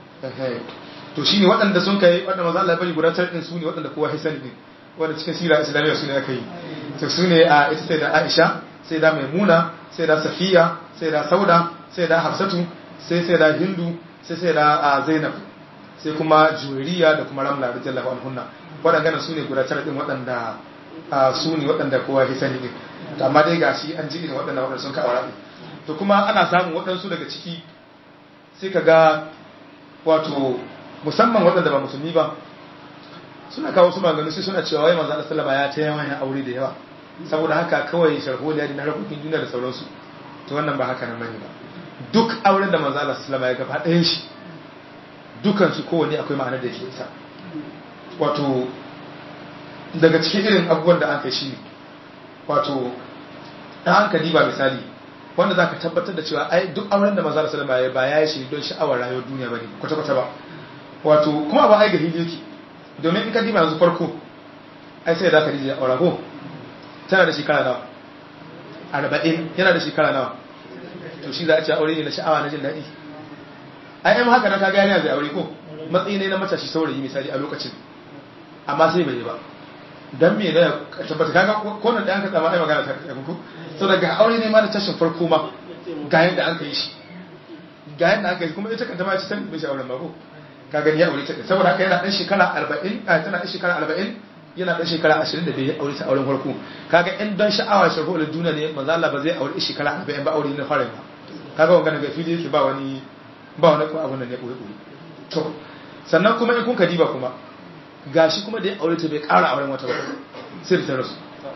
[SPEAKER 2] to shine waɗanda sun kai waɗanda maza Allah bari guda tarihin su ne waɗanda kowa hisani ne wanda cikin sira islamiyya su ne aka yi to su ne a ita sai da Aisha sai da Maimuna sai da Safiya sai da Sauda sai da Hafsatu sai sai da Hindu sai sai da Zainab sai kuma Juwairiya da kuma Ramla radiyallahu anhunna waɗanda su ne guda tarihin waɗanda su ne waɗanda kowa hisani ne to amma dai gashi an ji irin waɗanda waɗanda sun ka aura to kuma ana samun waɗansu daga ciki sai ka ga wato musamman waɗanda ba musulmi ba suna kawo su maganganu sai suna cewa wai manzo Allah sallama ya ta yawan aure da yawa saboda haka kawai sharholiya da na rakokin duniya da sauransu to wannan ba haka nan bane ba duk auren da manzo Allah sallama ya gaba ɗayan shi dukan su kowanne akwai ma'anar da ke isa wato daga cikin irin abubuwan da an kai shi wato ɗan hankali ba misali wanda za ka tabbatar da cewa ai duk auren da manzo Allah sallama ya ba ya yi shi don sha'awar rayuwar duniya bane kwata-kwata ba wato kuma ba ai ga hili yake domin in ka diba yanzu farko ai sai da ka dije aura ko tana da shekara nawa arba'in yana da shekara nawa to shi za a ce aure ne na sha'awa na jin daɗi ai ai haka na ka gani zai aure ko matsayi ne na matashi saurayi misali a lokacin amma sai bai yi ba dan me ne tabbata kaga ko nan da an ka tsama ai magana ta kai ko so daga aure ne ma da tashin farko ma ga yanda an kai shi ga yanda aka yi kuma ita kanta ma ce san bai shi auren ba ko ka gani ya aure ta saboda haka yana dan shekara 40 a tana dan shekara 40 yana dan shekara 25 ya aure ta auren farko kaga in dan sha'awa shago da duniya ne manzo Allah ba zai aure shekara 40 ba aure ne fara ba kaga wannan ga fili yake ba wani ba wani ko abun nan ne koyi koyi to sannan kuma in kun ka diba kuma gashi kuma da ya aure ta bai ƙara auren wata ba sai da ta rasu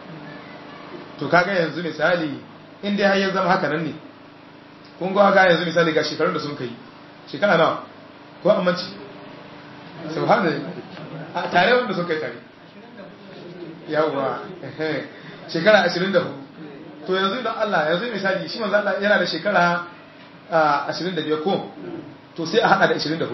[SPEAKER 2] to kaga yanzu misali in dai har ya zama haka nan ne kun ga ga yanzu misali ga shekarun da sun kai shekara nawa ko amince subhanallah a tare wanda sun kai tare yawwa shekara 24 to yanzu idan Allah yanzu misali shi manzo Allah yana da shekara 25 ko to sai a hada da 24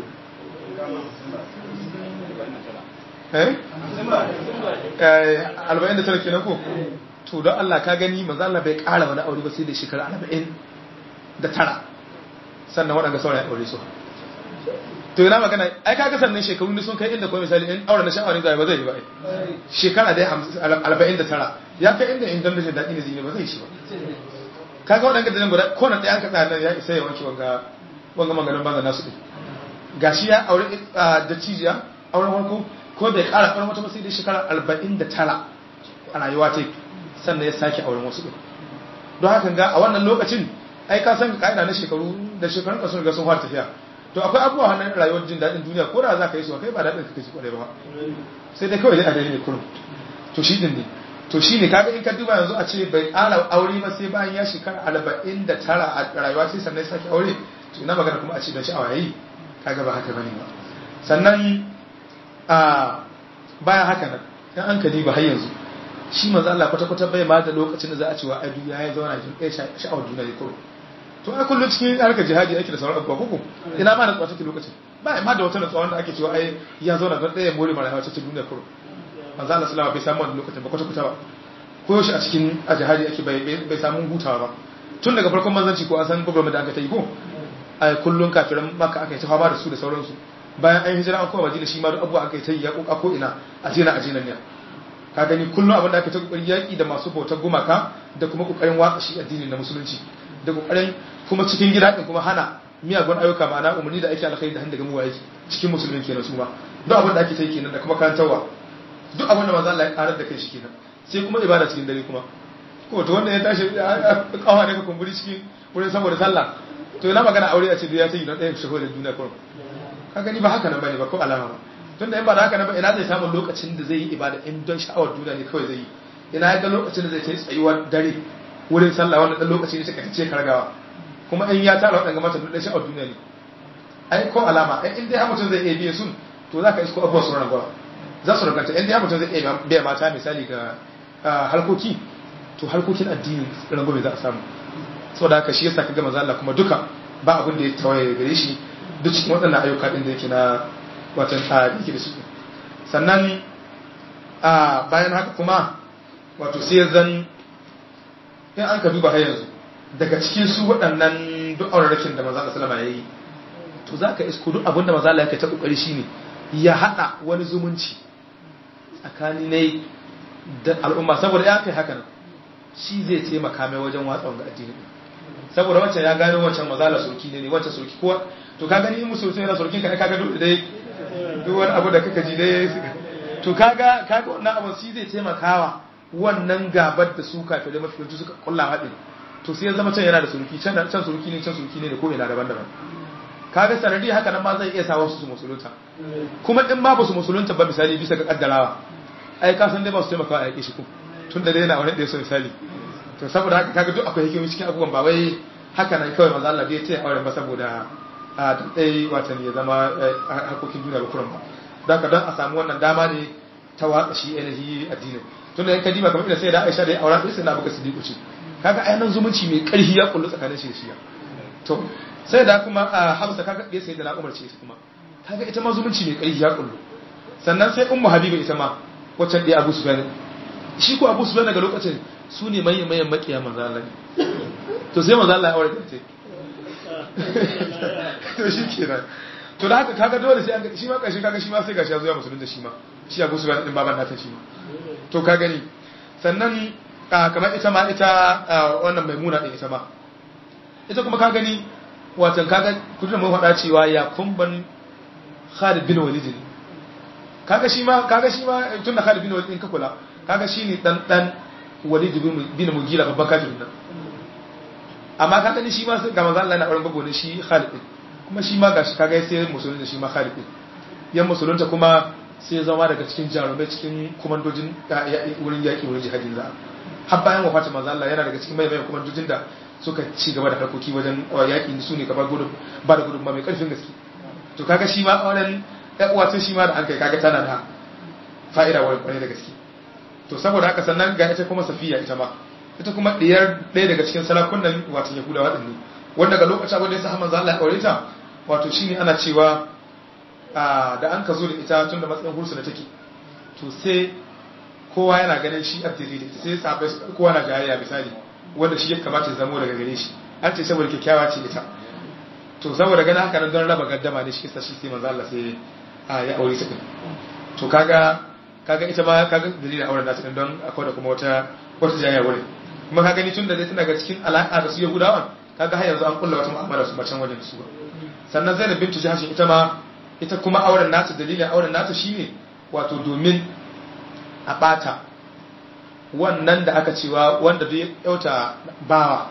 [SPEAKER 2] eh eh 49 kenan ko to don Allah ka gani manzo Allah bai ƙara wani aure ba sai da shekara 40 da tara sannan waɗanda saurayi aure su to yana magana ai kaga sannan shekaru ne sun kai inda kuma misali in aure na sha'awar zai ba zai yi ba shekara dai 49 ya kai inda in dan da daɗi ne zai ba zai shi ba kaga waɗanda da guda ko na ɗaya an kaɗa nan ya isa ya wanke wanga wanga maganin banza nasu ɗin gashi ya aure da cijiya auren farko ko bai ƙara auren wata ba sai dai shekara 49 a rayuwa ta sannan ya sake auren wasu ɗin don haka ga a wannan lokacin ai ka san ka'ida na shekaru da shekarun ka sun ga sun fara tafiya to akwai abubuwa hannun rayuwar jin daɗin duniya ko da za ka yi su kai ba daɗin ka kashi kwarai ba sai dai kawai dai a daidai kurum to shi din ne to shi ne kaga in ka duba yanzu a ce bai ƙara aure ba sai bayan ya shekara arba'in da tara a rayuwa sai sannan sake aure to ina magana kuma a ce don sha'awa yayi kaga ba haka bane ba sannan a bayan haka nan in an ka diba har yanzu shi manzo Allah kwata-kwata bai ma da lokacin da za a ce wa ai duniya ya zauna jin ɗaya sha'awar duniya ne kurum to ai kullum cikin harkar jihadi ake da sauran abubuwa koko ina ma da tsawon take lokacin ba ma da wata natsuwa wanda ake cewa ai ya zauna don ɗaya more mara yawa cikin duniya kuro manzo Allah sallallahu bai samu wannan lokacin ba kwata kwata ba ko yaushe a cikin a jihadi ake bai bai samu hutawa ba tun daga farkon manzanci ko an san gwamnati da aka ta yi ko ai kullum kafiran maka aka yi ta fama da su da sauransu bayan an hijira an koma madina shi ma duk abubuwa aka yi ta yi ya koka ko ina a jina a jinan ne ka gani kullum abin da aka ta kokarin yaki da masu bautar gumaka da kuma kokarin watsa shi addini na musulunci da kokarin kuma cikin gida din kuma hana miyagun ayyuka ma'ana umarni da ake alkhairi da handa ga muwa yake cikin musulmin kenan su ma duk abin da ake ta yi kenan da kuma karantarwa duk abin da manzo Allah ya karar da kai shi kenan sai kuma ibada cikin dare kuma ko to wanda ya tashi kawa ne ka kumburi cikin wurin saboda sallah to yana magana aure a ce ya ta yi don ɗaya shaho da duniya kurum ka gani ba haka nan bane ba ko alama ba tunda in ba da haka nan ba ina zai samu lokacin da zai yi ibada in don sha'awar duniya ne kawai zai yi ina ya ga lokacin da zai kai tsayuwar dare wurin sallah wannan dan lokaci ne take ce kargawa kuma in ya tara wadanga mata duk sha'awar duniya ne ai ko alama ai in dai mutum zai iya biye sun to za ka isko abubuwa su ranar za su raganta in dai mutum zai iya biya mata misali ga harkoki to harkokin addini rangwame za a samu saboda haka shi yasa kaga manzo Allah kuma duka ba abin da ya tawaye gare shi duk cikin waɗannan ayyuka din da yake na watan tsari yake da shi sannan a bayan haka kuma wato sai ya zan in an ka duba har yanzu daga cikin su waɗannan duk aurarakin da manzo Allah sallama yayi to zaka isko duk abin da manzo Allah yake ta kokari shine ya hada wani zumunci tsakanin ne da al'umma saboda ya kai haka nan shi zai taimaka mai wajen watsa wanga addini saboda wancan ya gano wancan mazala soki ne ne wancan soki kowa to ka gani in musu mutum yana sorkin ka kaga duk dai duk wani abu da kaka ji dai to kaga kaga wannan abu shi zai taimakawa wannan gabar da su kafirai mafi yanzu suka kulla haɗin to sai ya zama can yana da suruki can can suruki ne can suruki ne da ko ina daban-daban kaga sanadi haka nan ma zai iya sa wasu su musulunta kuma in ba su musulunta ba misali bisa ga kaddarawa ai ka san dai ba su taimaka a yake shi ko tun da dai yana wani da so misali to saboda haka kaga duk akwai hikimomi cikin abubuwan ba wai haka nan kawai maza Allah bai ce auren ba saboda a dai watan ya zama hakokin duniya ba kuran ba don haka don a samu wannan dama ne ta watsa shi ainihi addinin tun da yanka dima kamar ina sai da Aisha da aura sai na baka sidiku ce kaga ainihin zumunci mai karfi ya kullu tsakanin shi da shi to sai da kuma Hamsa kaga bai sai da na Umar ce kuma kaga ita ma zumunci mai karfi ya kullu sannan sai Ummu Habiba ita ma wacce da Abu Sufyan shi ko Abu Sufyan daga lokacin su ne manyan manyan makiya manzo Allah to sai manzo Allah ya aure ta to shi kenan to da haka kaga dole sai an shi ma kashi kaga shi ma sai gashi ya zo ya musulunta shi ma shi Abu Sufyan din baban nata shi ma to ka gani sannan kamar ita ma ita wannan maimuna din ita ma ita kuma ka gani watan kaga kudin mun faɗa cewa ya kumban Khalid bin Walid ne kaga shi ma kaga shi ma tun da Khalid bin Walid din ka kula kaga shine dan dan Walid bin Mughira babban kafirin nan amma kaga ni shi ma ga manzo Allah na auren babu ne shi Khalid din kuma shi ma gashi kaga sai musulunta shi ma Khalid din yan musulunta kuma sai zama daga cikin jarumai cikin komandojin wurin yaƙi wurin jihadin za har bayan wafatin manzo Allah yana daga cikin mayan komandojin da suka ci gaba da harkoki wajen yaƙi su ne gaba gudun ba da gudun mai ƙarfin gaske to kaga shi ma auren uwa shi ma da an kai kaga tana da fa'ida wurin kwarai da gaske to saboda haka sannan ga ita kuma safiya ita ma ita kuma ɗiyar ɗaya daga cikin salakunan wato yahudawa ɗin ne wanda ga lokacin abin da ya sa manzo Allah ya aure ta wato shine ana cewa da an ka zo da ita tun da matsayin hursu da take to sai kowa yana ganin shi addini da sai sabai kowa na jayayya misali wanda shi ya kamata ya zamo daga gare shi an ce saboda kyakkyawa ce ita to saboda ganin haka nan don raba gaddama ne shi kisa shi sai manzo Allah sai ya aure ta to kaga kaga ita ma kaga dalilin auren nasu din don akwai da kuma wata wata jayayya wurin kuma kaga ni tun da dai tana ga cikin alaka da su Yahudawan kaga har yanzu an kulla wata mu'amala su bacan wajen su sannan Zainab bintu Jahsh ita ma ita kuma auren nata dalilin auren nata shine wato domin a bata wannan da aka cewa wanda duk yauta bawa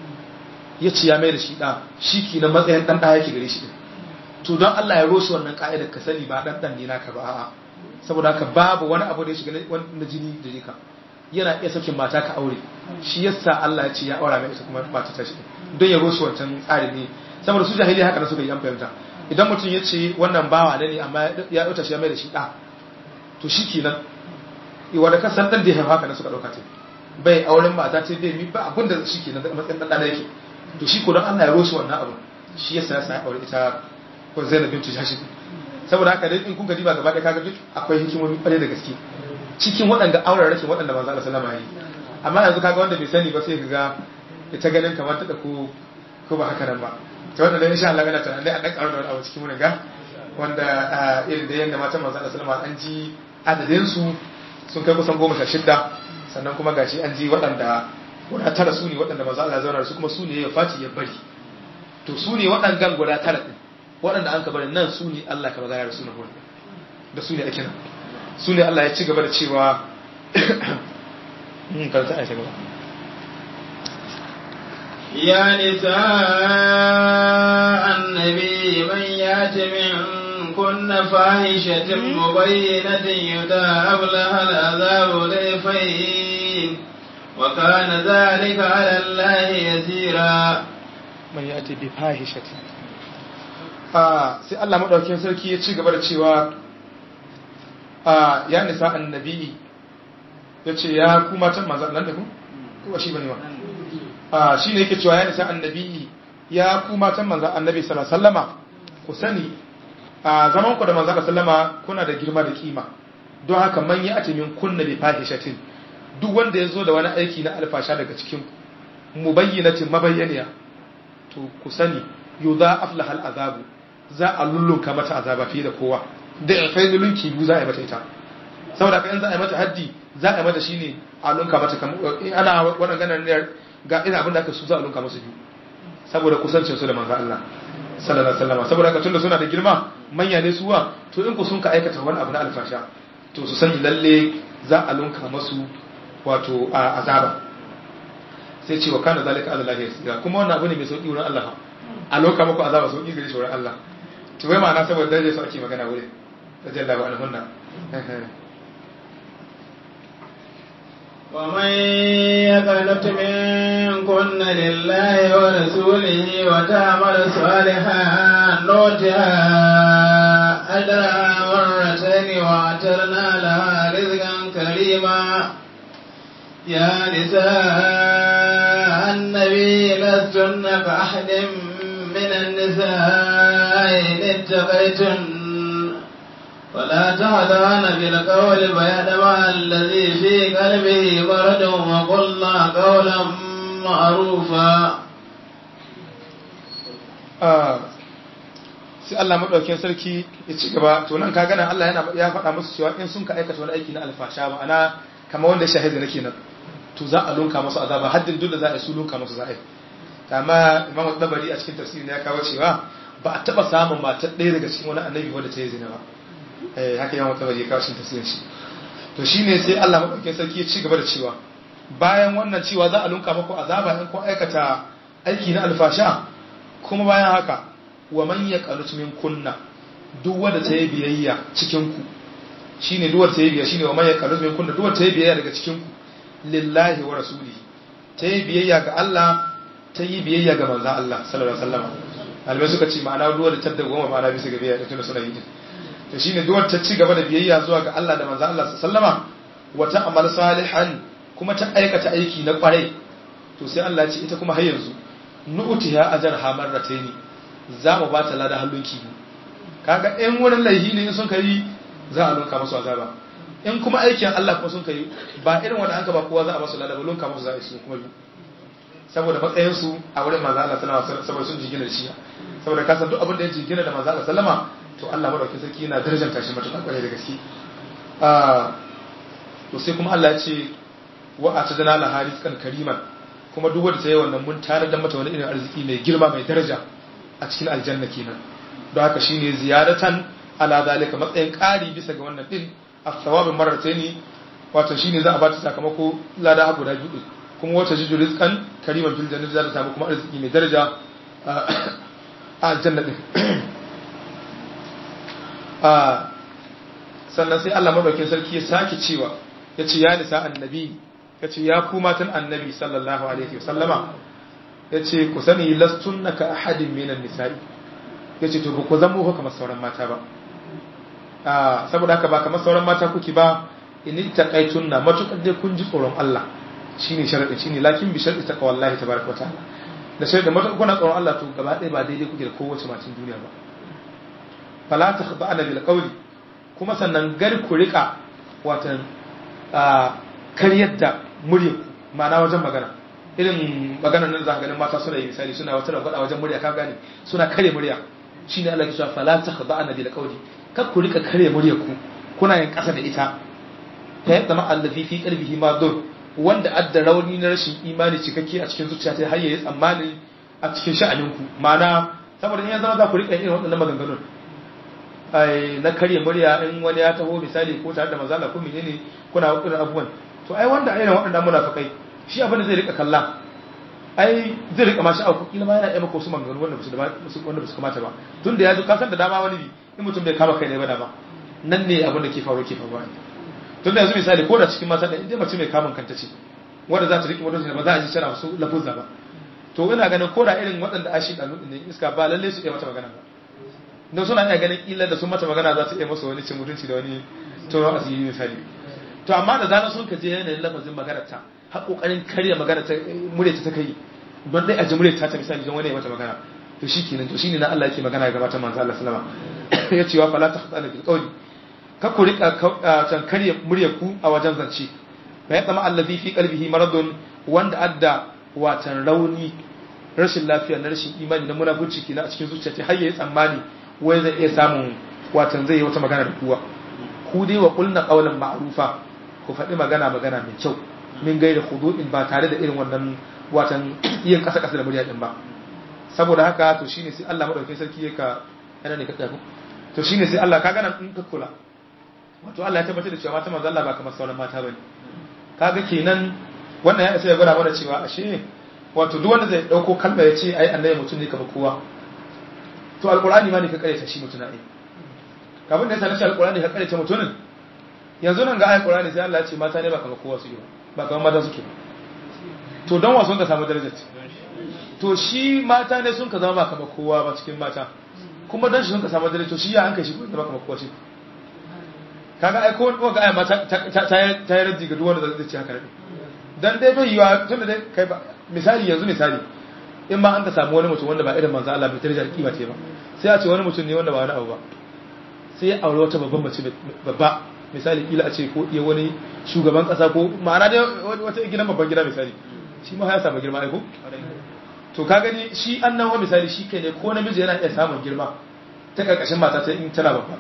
[SPEAKER 2] ya ci ya mai da shi da shi ki na matsayin dan da yake gare shi to don Allah ya roshi wannan ka'idar ka sani ba dan dan ne naka ba a'a saboda haka babu wani abu da ya shiga na jini da jika yana iya sakin mata ka aure shi yasa Allah ya ce ya aura mai ita kuma mata ta shi don ya roshi wancan tsari ne saboda su jahiliya haka na suka yi an fahimta idan mutum ya ce wannan bawa ne amma ya ɗauta shi ya mai da shi ɗa to shi kenan wadda ka san ɗan da ya haifa haka na suka ɗauka ce bai auren mata ce bai mi ba abin da shi kenan da matsayin ɗan ɗan yake to shi ko don Allah ya roshi wannan abu shi yasa ya sa aure ita ko Zainab bintu Jahsh saboda haka dai in kun ga diba gaba ɗaya kaga duk akwai hikimomi ƙwarai da gaske cikin waɗanda auren rashin waɗanda manzo Allah sallama yi amma yanzu kaga wanda bai sani ba sai kaga ita ganin kamar ta ko ko ba haka nan ba ta wanda insha Allah yana tunanin a dan karo da wani abu cikin mun ga wanda irin da yanda matan manzo Allah sallallahu an ji adadin su sun kai kusan goma sha shidda sannan kuma gashi an ji waɗanda guda tara su ne waɗanda manzo Allah zauna su kuma su ne ya fati ya bari to su ne waɗannan guda tara din waɗanda an ka bari nan su ne Allah ka magana da su na hurin da su ne ake nan su ne Allah ya ci gaba da cewa karanta a gaba
[SPEAKER 1] يا نساء النبي من يات منكن فاحشة مبينة يضاعف لها العذاب ضعفين وكان ذلك على الله يسيرا
[SPEAKER 2] man ya ake bi fahishati sai Allah maɗaukin sarki ya ci gaba da cewa ya nisa annabi ya ce ya kuma can manzan nan da ku? kuwa shi bane wa shi ne yake cewa ya nisa annabi ya kuma can manzan annabi sallama ku sani a zaman ku da manzan sallama kuna da girma da kima don haka man ya ake min kunna bi fahishatin duk wanda ya zo da wani aiki na alfasha daga cikin mubayyinatin mabayyaniya to ku sani yau za a aflahal azabu za a lullunka mata azaba fiye da kowa da ya kai lulunki biyu za a yi mata ita saboda ka in za a yi mata haddi za a yi mata shine a lunka mata in ana wannan ganin ne ga ina abin da aka su za a lunka musu biyu saboda kusancin su da manzo Allah sallallahu alaihi wasallam saboda ka tunda suna da girma manya ne suwa to in ku sun ka aikata wani abu na alfasha to su sani lalle za a lunka musu wato azaba sai ce wa kana zalika ala lahi yasira kuma wannan abu ne mai sauki wurin Allah a loka muku azaba sauki gare shi wurin Allah to wai ma'ana saboda darajar su ake magana wurin radiyallahu anhunna
[SPEAKER 1] ومن يقنط منكن لله ورسوله وتعمل صالحا نؤتها أجرها مرتين واعترنا لها رزقا كريما يا نساء النبي لستن كأحد من النساء إن اتقيتن ولا تهدان بالقول فيدمع الذي في قلبه مرض وقلنا قولا معروفا
[SPEAKER 2] sai Allah madaukakin sarki ya ci gaba to nan ka gana Allah yana ya faɗa musu cewa in sun ka aikata wani aiki na alfasha ba ana kamar wanda shahidi nake nan to za a lunka musu azaba haddin duk da za a yi su lunka musu za a yi kama imam dabari a cikin tafsirin ya kawo cewa ba a taba samun matar ɗaya daga cikin wani annabi wanda ta yi zina ba eh haka imam dabari ya kawo cikin tafsirin shi to shine sai Allah madaukakin sarki ya ci gaba da cewa bayan wannan cewa za a lunka muku azaba in kun aikata aiki na alfasha kuma bayan haka wa man yaqanut min kunna duk wanda ta yi biyayya cikin ku shine duk wanda ta yi biyayya shine wa man yaqanut min kunna duk wanda ta yi biyayya daga cikin ku lillahi wa rasulihi ta yi biyayya ga Allah ta yi biyayya ga manzan Allah sallallahu alaihi wasallam albai suka ce ma'ana duwa da tadda goma ma'ana bisa ga biyayya da tunda suna yi to shine duwar ta ci gaba da biyayya zuwa ga Allah da manzan Allah sallallahu alaihi wasallama wa ta'mal salihan kuma ta aikata aiki na kwarai to sai Allah ya ce ita kuma har yanzu nu'tiha ajrha marrataini za mu ba ta lada hallunki kaga in wurin laihi ne sun kai za a lunka masu azaba in kuma aikin Allah kuma sun kai ba irin wanda an ka ba kowa za a basu lada ba lunka masu za a yi su kuma saboda matsayin su a wurin manzo Allah sallama saboda sun jingina da shi saboda ka san duk abin da ya jingina da manzo Allah sallama to Allah madaukakin sarki yana darajanta shi matuƙa kwarai da gaske to sai kuma Allah ya ce wa atadana la harizqan kariman kuma duk wanda ta yi wannan mun tare da mata wani irin arziki mai girma mai daraja a cikin aljanna kenan don haka shine ziyaratan ala zalika matsayin ƙari bisa ga wannan din as-sawabin marrataini wato shine za a ba ta sakamako lada ha guda biyu kuma wata jijo rizqan kariman fil jannati za ta samu kuma arziki mai daraja a aljanna din sannan sai Allah madaukakin sarki ya sake cewa ya ce ya nisa annabi ya ce ya ku matan annabi sallallahu alaihi wasallama ya ce ku sani lastunna ka ahadin minan nisa'i ya ce to ba ku zama ku kamar sauran mata ba saboda haka ba kamar sauran mata kuke ba in taqaitunna matukar dai kun ji tsoron Allah shine sharadin shine lakin bi sharadi taqwallahi tabaraka wa ta'ala da sharadin matukar kuna tsoron Allah to gaba ɗaya ba daidai kuke da kowace macin duniya ba fala takhda'na bil qawli kuma sannan gar ku rika watan karyar da murya ma'ana wajen magana irin maganar nan za ka ganin mata suna yi misali suna wata ragwada wajen murya ka gane suna kare murya shine Allah ya ce fala takhda'na bil qawli kar ku rika kare murya ku kuna yin kasa da ita ta yadda ma allafi fi qalbihi ma dur wanda adda rauni na rashin imani cikakke a cikin zuciya ta har yayi tsammani a cikin sha'anin ku ma'ana saboda in ya zama za ku rika irin waɗannan maganganun ai na karya murya in wani ya taho misali ko tare da mazala ko menene kuna irin abubuwan to ai wanda irin waɗannan munafikai shi abin da zai rika kalla ai zai rika mashi auku kila ma yana iya maka wasu maganganu wanda ba su wanda ba su kamata ba tun da ya zo kasan da dama wani bi in mutum bai kama kai ne ba dama nan ne abin da ke faru ke faruwa tun da yanzu misali ko da cikin mata da inda mace mai kamun kanta ce wanda za ta riƙe mutum ba za a ji tana wasu lafuzza ba to ina ganin ko da irin waɗanda a shi ɗanu ne iska ba lalle su iya mata magana ba don suna iya ganin ƙila da sun mata magana za su iya masa wani cin mutunci da wani tsoron asiri misali to amma da zarar sun ka je yanayin lafazin maganar ta har kokarin karya magana ta murya ta kai don dai a ji murya ta ta misali don wani ya mata magana to shi kenan to shine na Allah yake magana ga matan manzo Allah sallama ya ce wa fala tahdana bil qawli ka ku rika can karya murya ku a wajen zance fa ya zama allazi fi qalbihi maradun wanda adda watan rauni rashin lafiya na rashin imani na munafurci kenan a cikin zuciya ta har yayi tsammani wai zai iya samun watan zai yi wata magana da kuwa ku dai wa qulna qawlan ma'rufa ku faɗi magana magana mai kyau min gaida khudu'in ba tare da irin wannan watan yin kasa kasa da murya din ba saboda haka to shine sai Allah madaukakin sarki ya ka yana ne ka tsaya to shine sai Allah ka gana in ka kula wato Allah ya tabbatar da cewa mata manzo Allah ba kamar sauran mata bane kaga kenan wannan ya isa ya gwada mana cewa ashe wato duk wanda zai dauko kalma ya ce ai annabi mutum ne kamar kowa to alqur'ani ma ne ka kare ta shi mutuna ai kafin da ya sanar alqur'ani ka kare ta mutunin yanzu nan ga ayat qur'ani sai Allah ya ce mata ne ba kamar kowa su yi ba kamar mata suke to don wasu ka samu darajar to shi mata ne sun ka zama ba kamar kowa ba cikin mata kuma don shi sun ka samu darajar to shi ya an kai shi ba kamar kowa shi kaga ai ko ga ayat mata ta yi raddi ga duk wanda zai ce haka ne dan dai bai yiwa tun da dai kai ba misali yanzu misali in ma an ka samu wani mutum wanda ba irin manzo Allah bai darajar kima ce ba sai a ce wani mutum ne wanda ba wani abu ba sai ya aure wata babban mace babba misali kila a ce ko iya wani shugaban kasa ko ma'ana dai wata gidan babban gida misali shi ma ya samu girma aiko to ka gani shi annawa misali shi kai ne ko namiji yana iya samun girma ta karkashin mata ta in tana babba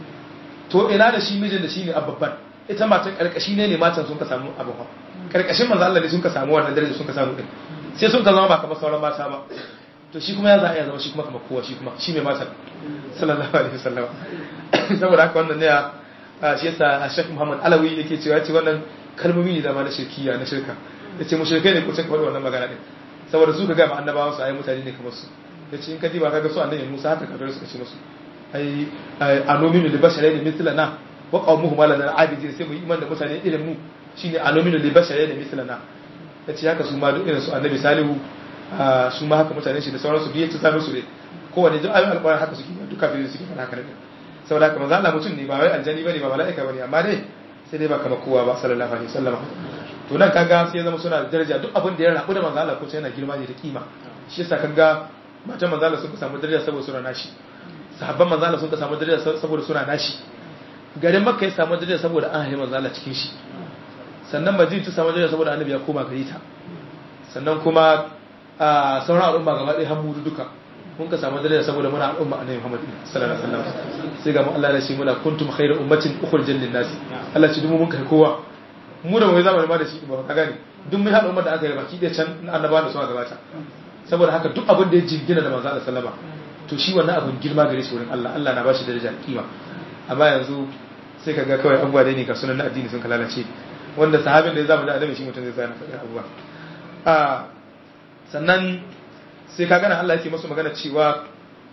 [SPEAKER 2] to ina da shi mijin da shi ne a babban ita mata karkashi ne ne matan sun ka samu abu ba karkashin manzo Allah ne sun ka samu wannan daraja sun ka samu din sai sun ka zama ba kamar sauran mata ba to shi kuma ya za a iya zama shi kuma kamar kowa shi kuma shi mai matan sallallahu alaihi wasallam saboda haka wannan ne shi yasa a shek muhammad alawi yake cewa ce wannan kalmomi ne da ma na shirkiya na shirka ya ce mushrikai ne ko cin faɗi wannan magana ɗin saboda su ka gama annabawa su ayi mutane ne kamar su ya ce in ka diba kaga su annabi musa haka kafir suka ce musu ai anominu li basharai ne mithlana wa qaumuhum la lana abidin sai mu iman da mutane irin mu shine anominu li basharai ne mithlana ya ce haka su ma duk irin su annabi salihu su ma haka mutane shi da sauransu biye ta same su ne kowane duk ayoyin alƙur'ani haka suke duk kafirin suke faɗa haka ne saboda haka manzo Allah mutum ne ba wai aljani bane ba mala'ika bane amma dai sai dai ba kamar kowa ba sallallahu alaihi wasallam to nan kaga sai ya zama suna da daraja duk abin da ya rabu da manzo Allah ko sai yana girma ne da kima shi yasa kaga matan manzo Allah sun samu daraja saboda suna nashi sahabban manzo Allah sun samu daraja saboda suna nashi garin makka ya samu daraja saboda an haifi manzo Allah cikin shi sannan madina ta samu daraja saboda annabi ya koma gare ta sannan kuma a sauran al'umma gaba ɗaya hamudu duka mun ka samu daraja saboda muna al'umma annabi Muhammad sallallahu alaihi wasallam sai ga mu Allah ya ce muna kuntum khayra ummatin ukhrijat lin nas Allah ce dumu mun kai kowa mu da mai zamanin ma da shi ba ka gane duk mun haɗa ummar da aka yi baki da can annaba da su a gabata saboda haka duk abin da ya jingina da manzo Allah sallama to shi wannan abin girma gare shi wurin Allah Allah na ba shi daraja kima amma yanzu sai kaga kawai abubuwa dai ne ka sunan na addini sun kalalace wanda sahabin da ya zama da annabi shi mutum zai tsaya na faɗin abubuwa a sannan sai ka gana Allah yake masu magana cewa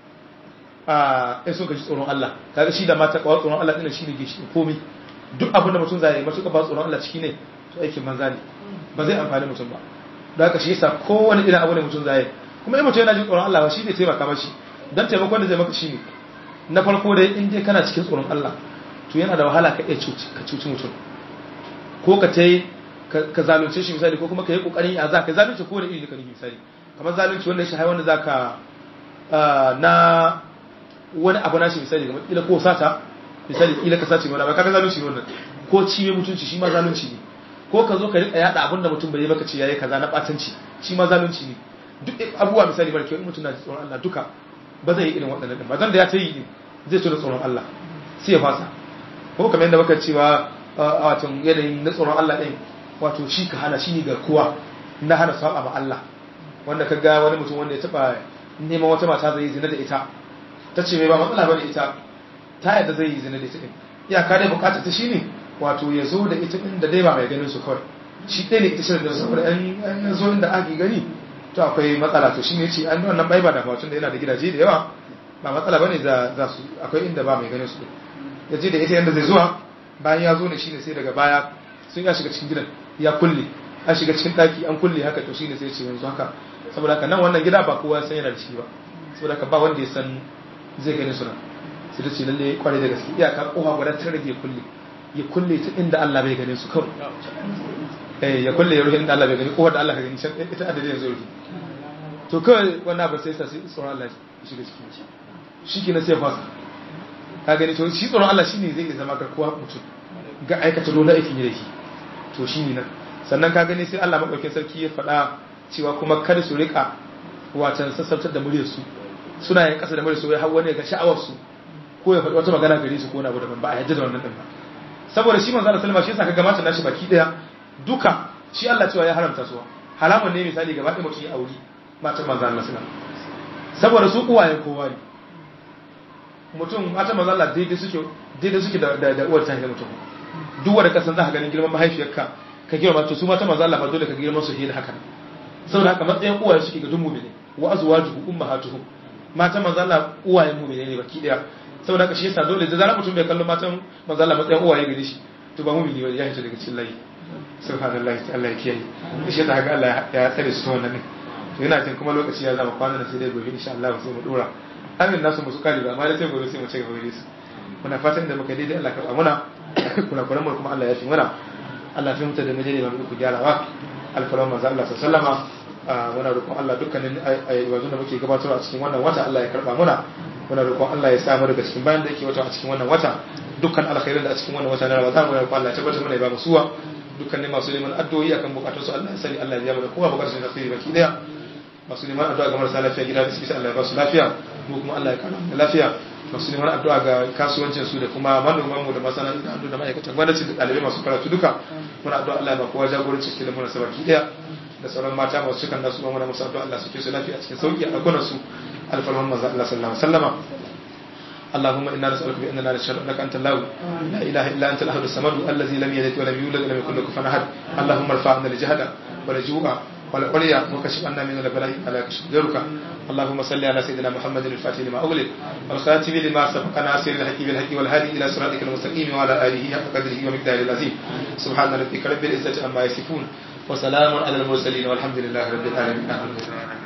[SPEAKER 2] a in sun kaji tsoron Allah kaga shi da mata kawai tsoron Allah ɗin shi ne gishi komai duk abin da mutum zai yi matuƙa ba tsoron Allah ciki ne to aikin banza ne ba zai amfani mutum ba da haka shi yasa kowane irin abu ne mutum zai kuma in mutum yana jin tsoron Allah shi ne taimaka mashi dan taimakon da zai maka shi ne na farko dai in dai kana cikin tsoron Allah to yana da wahala ka iya cuci ka cuci mutum ko ka tai ka zalunce shi misali ko kuma ka yi kokarin ya za ka zalunce ko da iri ka nufi misali kamar zalunci wanda shi wanda za ka na wani abu na shi misali kamar kila ko sata misali kila ka sace wani abu kaga zalunci ne wannan ko ciye mutunci shi ma zalunci ne ko ka zo ka rika yada abinda mutum bai yi baka ce yayi kaza na batanci shi ma zalunci ne duk abubuwa misali mara kyau in mutum na tsoron Allah duka ba zai yi irin waɗannan din ba dan da ya ta yi zai tuna tsoron Allah sai ya fasa ko kamar yadda baka cewa wato yanayin na tsoron Allah din wato shi ka hana shi ne garkuwa na hana saba ma Allah wanda ka ga wani mutum wanda ya taba neman wata mata zai yi zina da ita ta ce mai ba matsala bane ita ta yadda zai yi zina da ita din iyaka dai bukatar ta shine wato ya zo da ita inda dai ba mai ganin su kawai shi ɗaya ne ita shirin da saboda yan zo inda ake gani to akwai matsala to shine yace an wannan bai ba da tun da yana da gidaje da yawa ba matsala bane za za su akwai inda ba mai ganin su yace da ita yanda zai zuwa bayan ya zo ne shine sai daga baya sun ya shiga cikin gidan ya kulle an shiga cikin daki an kulle haka to shine sai ya ce yanzu haka saboda haka nan wannan gida ba kowa san yana da shi ba saboda haka ba wanda ya san zai gani su nan sai da ce lalle kwarai da gaske iyaka kofa guda ta rage kulle ya kulle ta inda Allah bai gane su kawai eh ya kulle ya rufe inda Allah bai gani kofar da Allah ka gani can ita adadin yanzu rufe to kawai wannan abin sai sa sai tsoron Allah ya shiga cikin shi shi ke na sai fasa ka gani to shi tsoron Allah shine zai iya zama garkuwa mutum ga aikata dole aikin yi da shi to shi ne nan sannan ka gani sai Allah maɗaukin sarki ya faɗa cewa kuma kada su rika watan sassautar da muryarsu suna yin ƙasa da muryarsu wai har wani ga sha'awarsu ko ya faɗi wata magana gare su ko na abu daban ba a yadda da wannan ɗin ba saboda shi manzo Allah sallama shi yasa ka gamata nashi baki daya duka shi Allah cewa ya haramta su halamun ne misali gaba ɗaya mutum ya auri matan manzo Allah sallama saboda su uwayen kowa ne mutum matan manzo Allah daidai suke daidai suke da da uwar ta mutum duk wanda kasan za ka ganin girman mahaifiyarka ka girma to su mata manzo Allah ba dole ka girma su da haka saboda haka matsayin uwaye suke ga duk mu'mini wa azwajuhu ummahatuhum matan manzo Allah uwayen mu'mini ne baki daya saboda haka shi yasa dole da zarar mutum bai kallon matan manzo Allah matsayin uwaye gare shi to ba mu'mini ba ya hita daga cikin layi subhanallahi ta Allah ya kiyaye shi yasa haka Allah ya tsare su wannan ne to yana jin kuma lokaci ya zama kwana sai dai gobe insha Allah sai mu dora amin nasu musu kare ba amma dai sai gobe sai mu ci gaba da su muna fatan da muka daidai Allah ka muna kuna kuran mu kuma Allah ya fi muna Allah fi mutu da majali mai ku gyarawa alfaran manzo Allah sallama muna roƙon Allah dukkanin ayyukan da muke gabatarwa a cikin wannan wata Allah ya karba muna muna roƙon Allah ya samu daga cikin bayan da yake wata a cikin wannan wata dukkan alkhairin da a cikin wannan wata na Ramadan muna roƙon Allah ya tabbatar mana ya ba mu suwa dukkanin masu neman addu'o'i akan bukatun su Allah ya sani Allah ya biya mana kowa bukatun su da alkhairi baki daya masu neman addu'a ga marasa lafiya gida da suke Allah ya ba su lafiya mu kuma Allah ya kara mu lafiya masu neman addu'a ga kasuwancin su da kuma manoman mu da masana'antu da ma'aikatan gwamnati da ɗalibai masu karatu duka muna addu'a Allah ya ba kowa jagoranci cikin lamarin sabaki daya da sauran mata masu cikan nasu muna musu addu'a Allah su ke su lafiya cikin sauki a ɗakunan su alfarman manzo Allah sallallahu alaihi wasallama اللهم انا نسالك باننا نشهد انك انت الله لا اله الا انت الاحد الصمد الذي لم يلد ولم يولد ولم يكن له كفوا احد اللهم ارفع عنا الجهل والجوع والعليا وكشف عنا من البلاء على كشف غيرك اللهم صل على سيدنا محمد الفاتح لما أغلق والخاتم لما سبق ناصر الحق بالحق والهادي إلى صراطك المستقيم وعلى آله حق قدره ومقداره العظيم سبحان ربك رب العزة عما يصفون وسلام على المرسلين والحمد لله رب العالمين